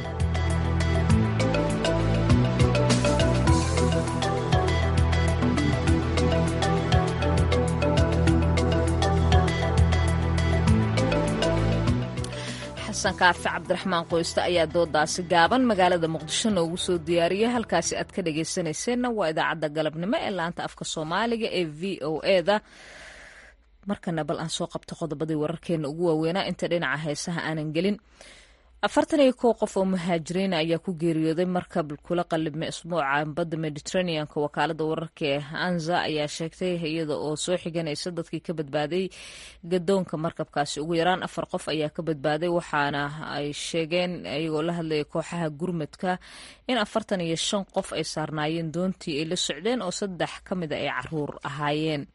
xasan kaafi cabdiraxmaan qoyste ayaa doodaasi gaaban magaalada muqdisho noogu soo diyaariyay halkaasi aad ka dhagaysanayseena waa idaacadda galabnimo ee laanta afka soomaaliga ee v o eda markana bal aan soo qabto qodobadii wararkeena ugu waaweynaa inta dhinaca heesaha aanan gelin afartan iyo kow qof oo muhaajiriina ayaa ku geeriyooday markab kula qalibmay isbuuca badda mediterraneanka wakaalada wararka ee anza ayaa sheegtay iyada oo soo xiganaysa dadkii ka badbaaday gadoonka markabkaasi ugu yaraan afar qof ayaa ka badbaaday waxaana ay sheegeen iyagoo la hadlaya kooxaha gurmadka in afartan iyo shan qof ay saarnaayeen doontii ay la socdeen oo saddex ka mida ay caruur ahaayeen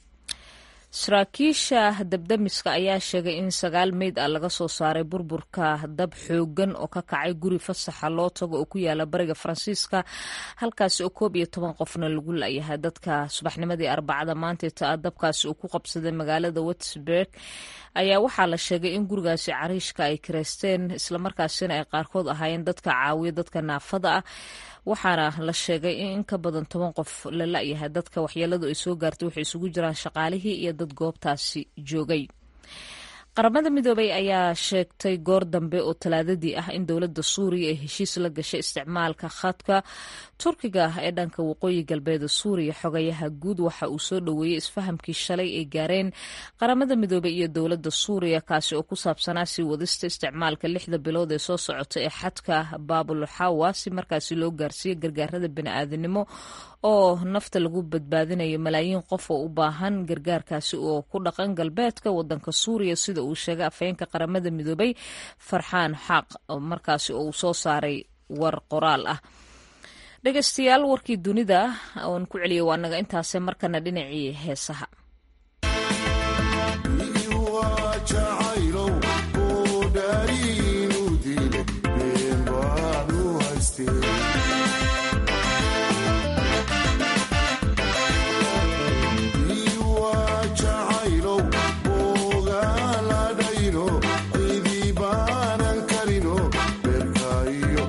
saraakiisha dabdamiska ayaa sheegay in sagaal meyd ah laga soo saaray burburka dab xoogan oo ka kacay guri fasaxa loo tago oo ku yaala bariga faransiiska halkaasi oo koob iyo toban qofna lagu layahay dadka subaxnimadii arbacada maanteeta dabkaasi uu ku qabsaday magaalada watsburg ayaa waxaa la sheegay in gurigaasi cariishka ay kareysteen islamarkaasina ay qaarkood ahaayeen dadka caawiya dadka naafada ah waxaana la sheegay in in ka badan toban qof la la-yahay dadka waxyeeladu ay soo gaartay waxay isugu jiraan shaqaalihii iyo dad goobtaasi joogay qaramada midoobay ayaa sheegtay goor dambe oo talaadadii ah in dowladda suuriya ay heshiis la gashay isticmaalka khadka turkiga ee dhanka waqooyi galbeeda suuriya xogayaha guud waxa uu soo dhoweeyey isfahamkii shalay ay gaareen qaramada midoobey iyo dowladda suuriya kaasi oo ku saabsanaa sii wadista isticmaalka lixda bilood ee soo socota ee xadka baabulxawa si markaasi loo gaarsiiyo gargaarada bani'aadanimo oo nafta lagu badbaadinayo malaayiin qof oo u baahan gargaarkaasi oo ku dhaqan galbeedka wadanka suuriya sida uu sheegay afhayeenka qaramada midoobay farxaan xaaq markaasi oo uu soo saaray war qoraal ah dhegeystayaal warkii dunida oon ku celiyay waa naga intaase markana dhinacii heesaha Banan karino, berkayo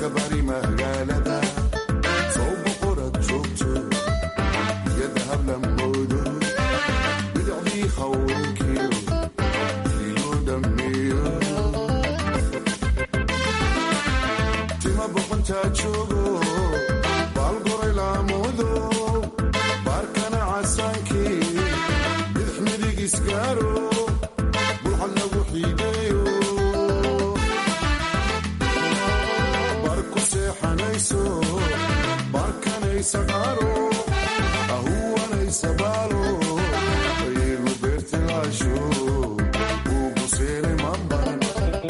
bari magaalada soo boqorad joogto iyo dahab lamoodo bidacdii haweenkiyo iyo dhammeeyo tima boqontaa joogo baalgoray laamoodo baarkana casaankii bidix midig isgaaro bulxad lagu xiideeyo bar ku seexanayso barkanaysa qaaro ahuwanaysa baalo aygu beertilaasho ugu seenay mambaran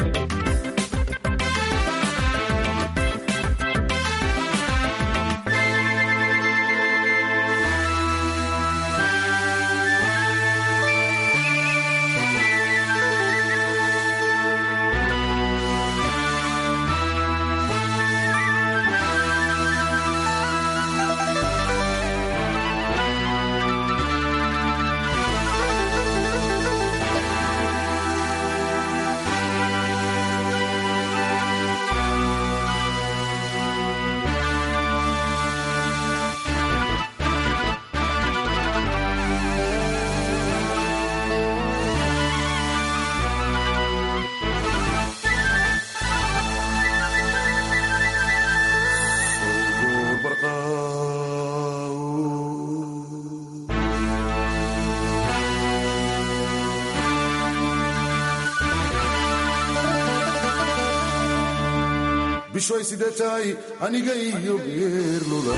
bishoy sidee tahay aniga iyo geerluda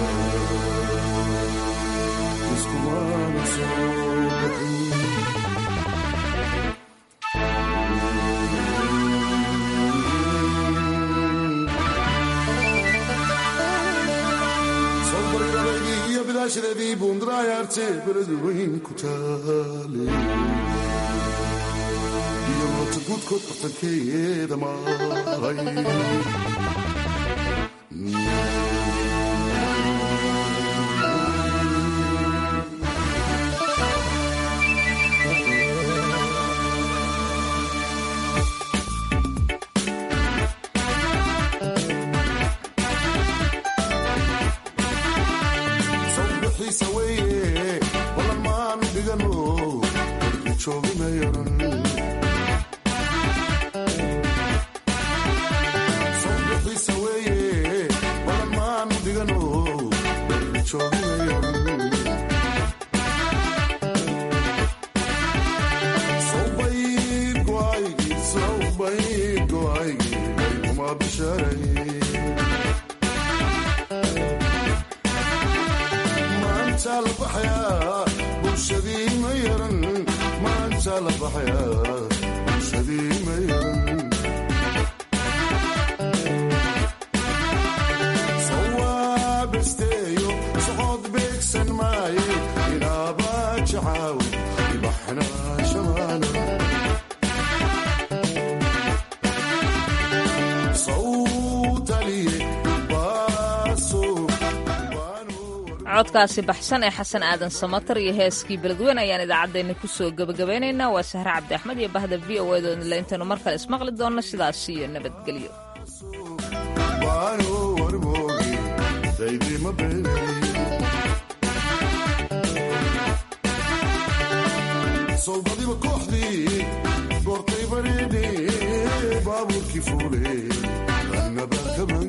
iskumana soo bixin soobaridadeydii iyo bidaashadeedii buundaraayaarte beled weyn ku taale iyo moota guudkood bartankeeda mahay sawbixiisa weeye walan maan dhigano korki joogimayaran sawbixiisa weeye walan maan dhigano korki joogimayaran sawbayd go'aygi sawbayd go'aygi kuma bisharay maanta la baxayaa bulshadii ma yaran maanta la baxayaa bulshadii ma yaran sawaabesteeyo socod beegsan maaye inaaba jacaaw ibaxna shamaana sawtaliye baaso codkaasi baxsan ee xasan aadan samatar iyo heeskii beledweyne ayaan idaacaddeenna kusoo gebagabeynaynaa waa sahre cabdi axmed iyo bahda v o edoodle intaynu mar kale ismaqli doonno sidaas iyo nabadgelyo waano warmoogi daydima beenay soldadiba kooxdii goortay bareedhe baabuurkii fuule annaba kaban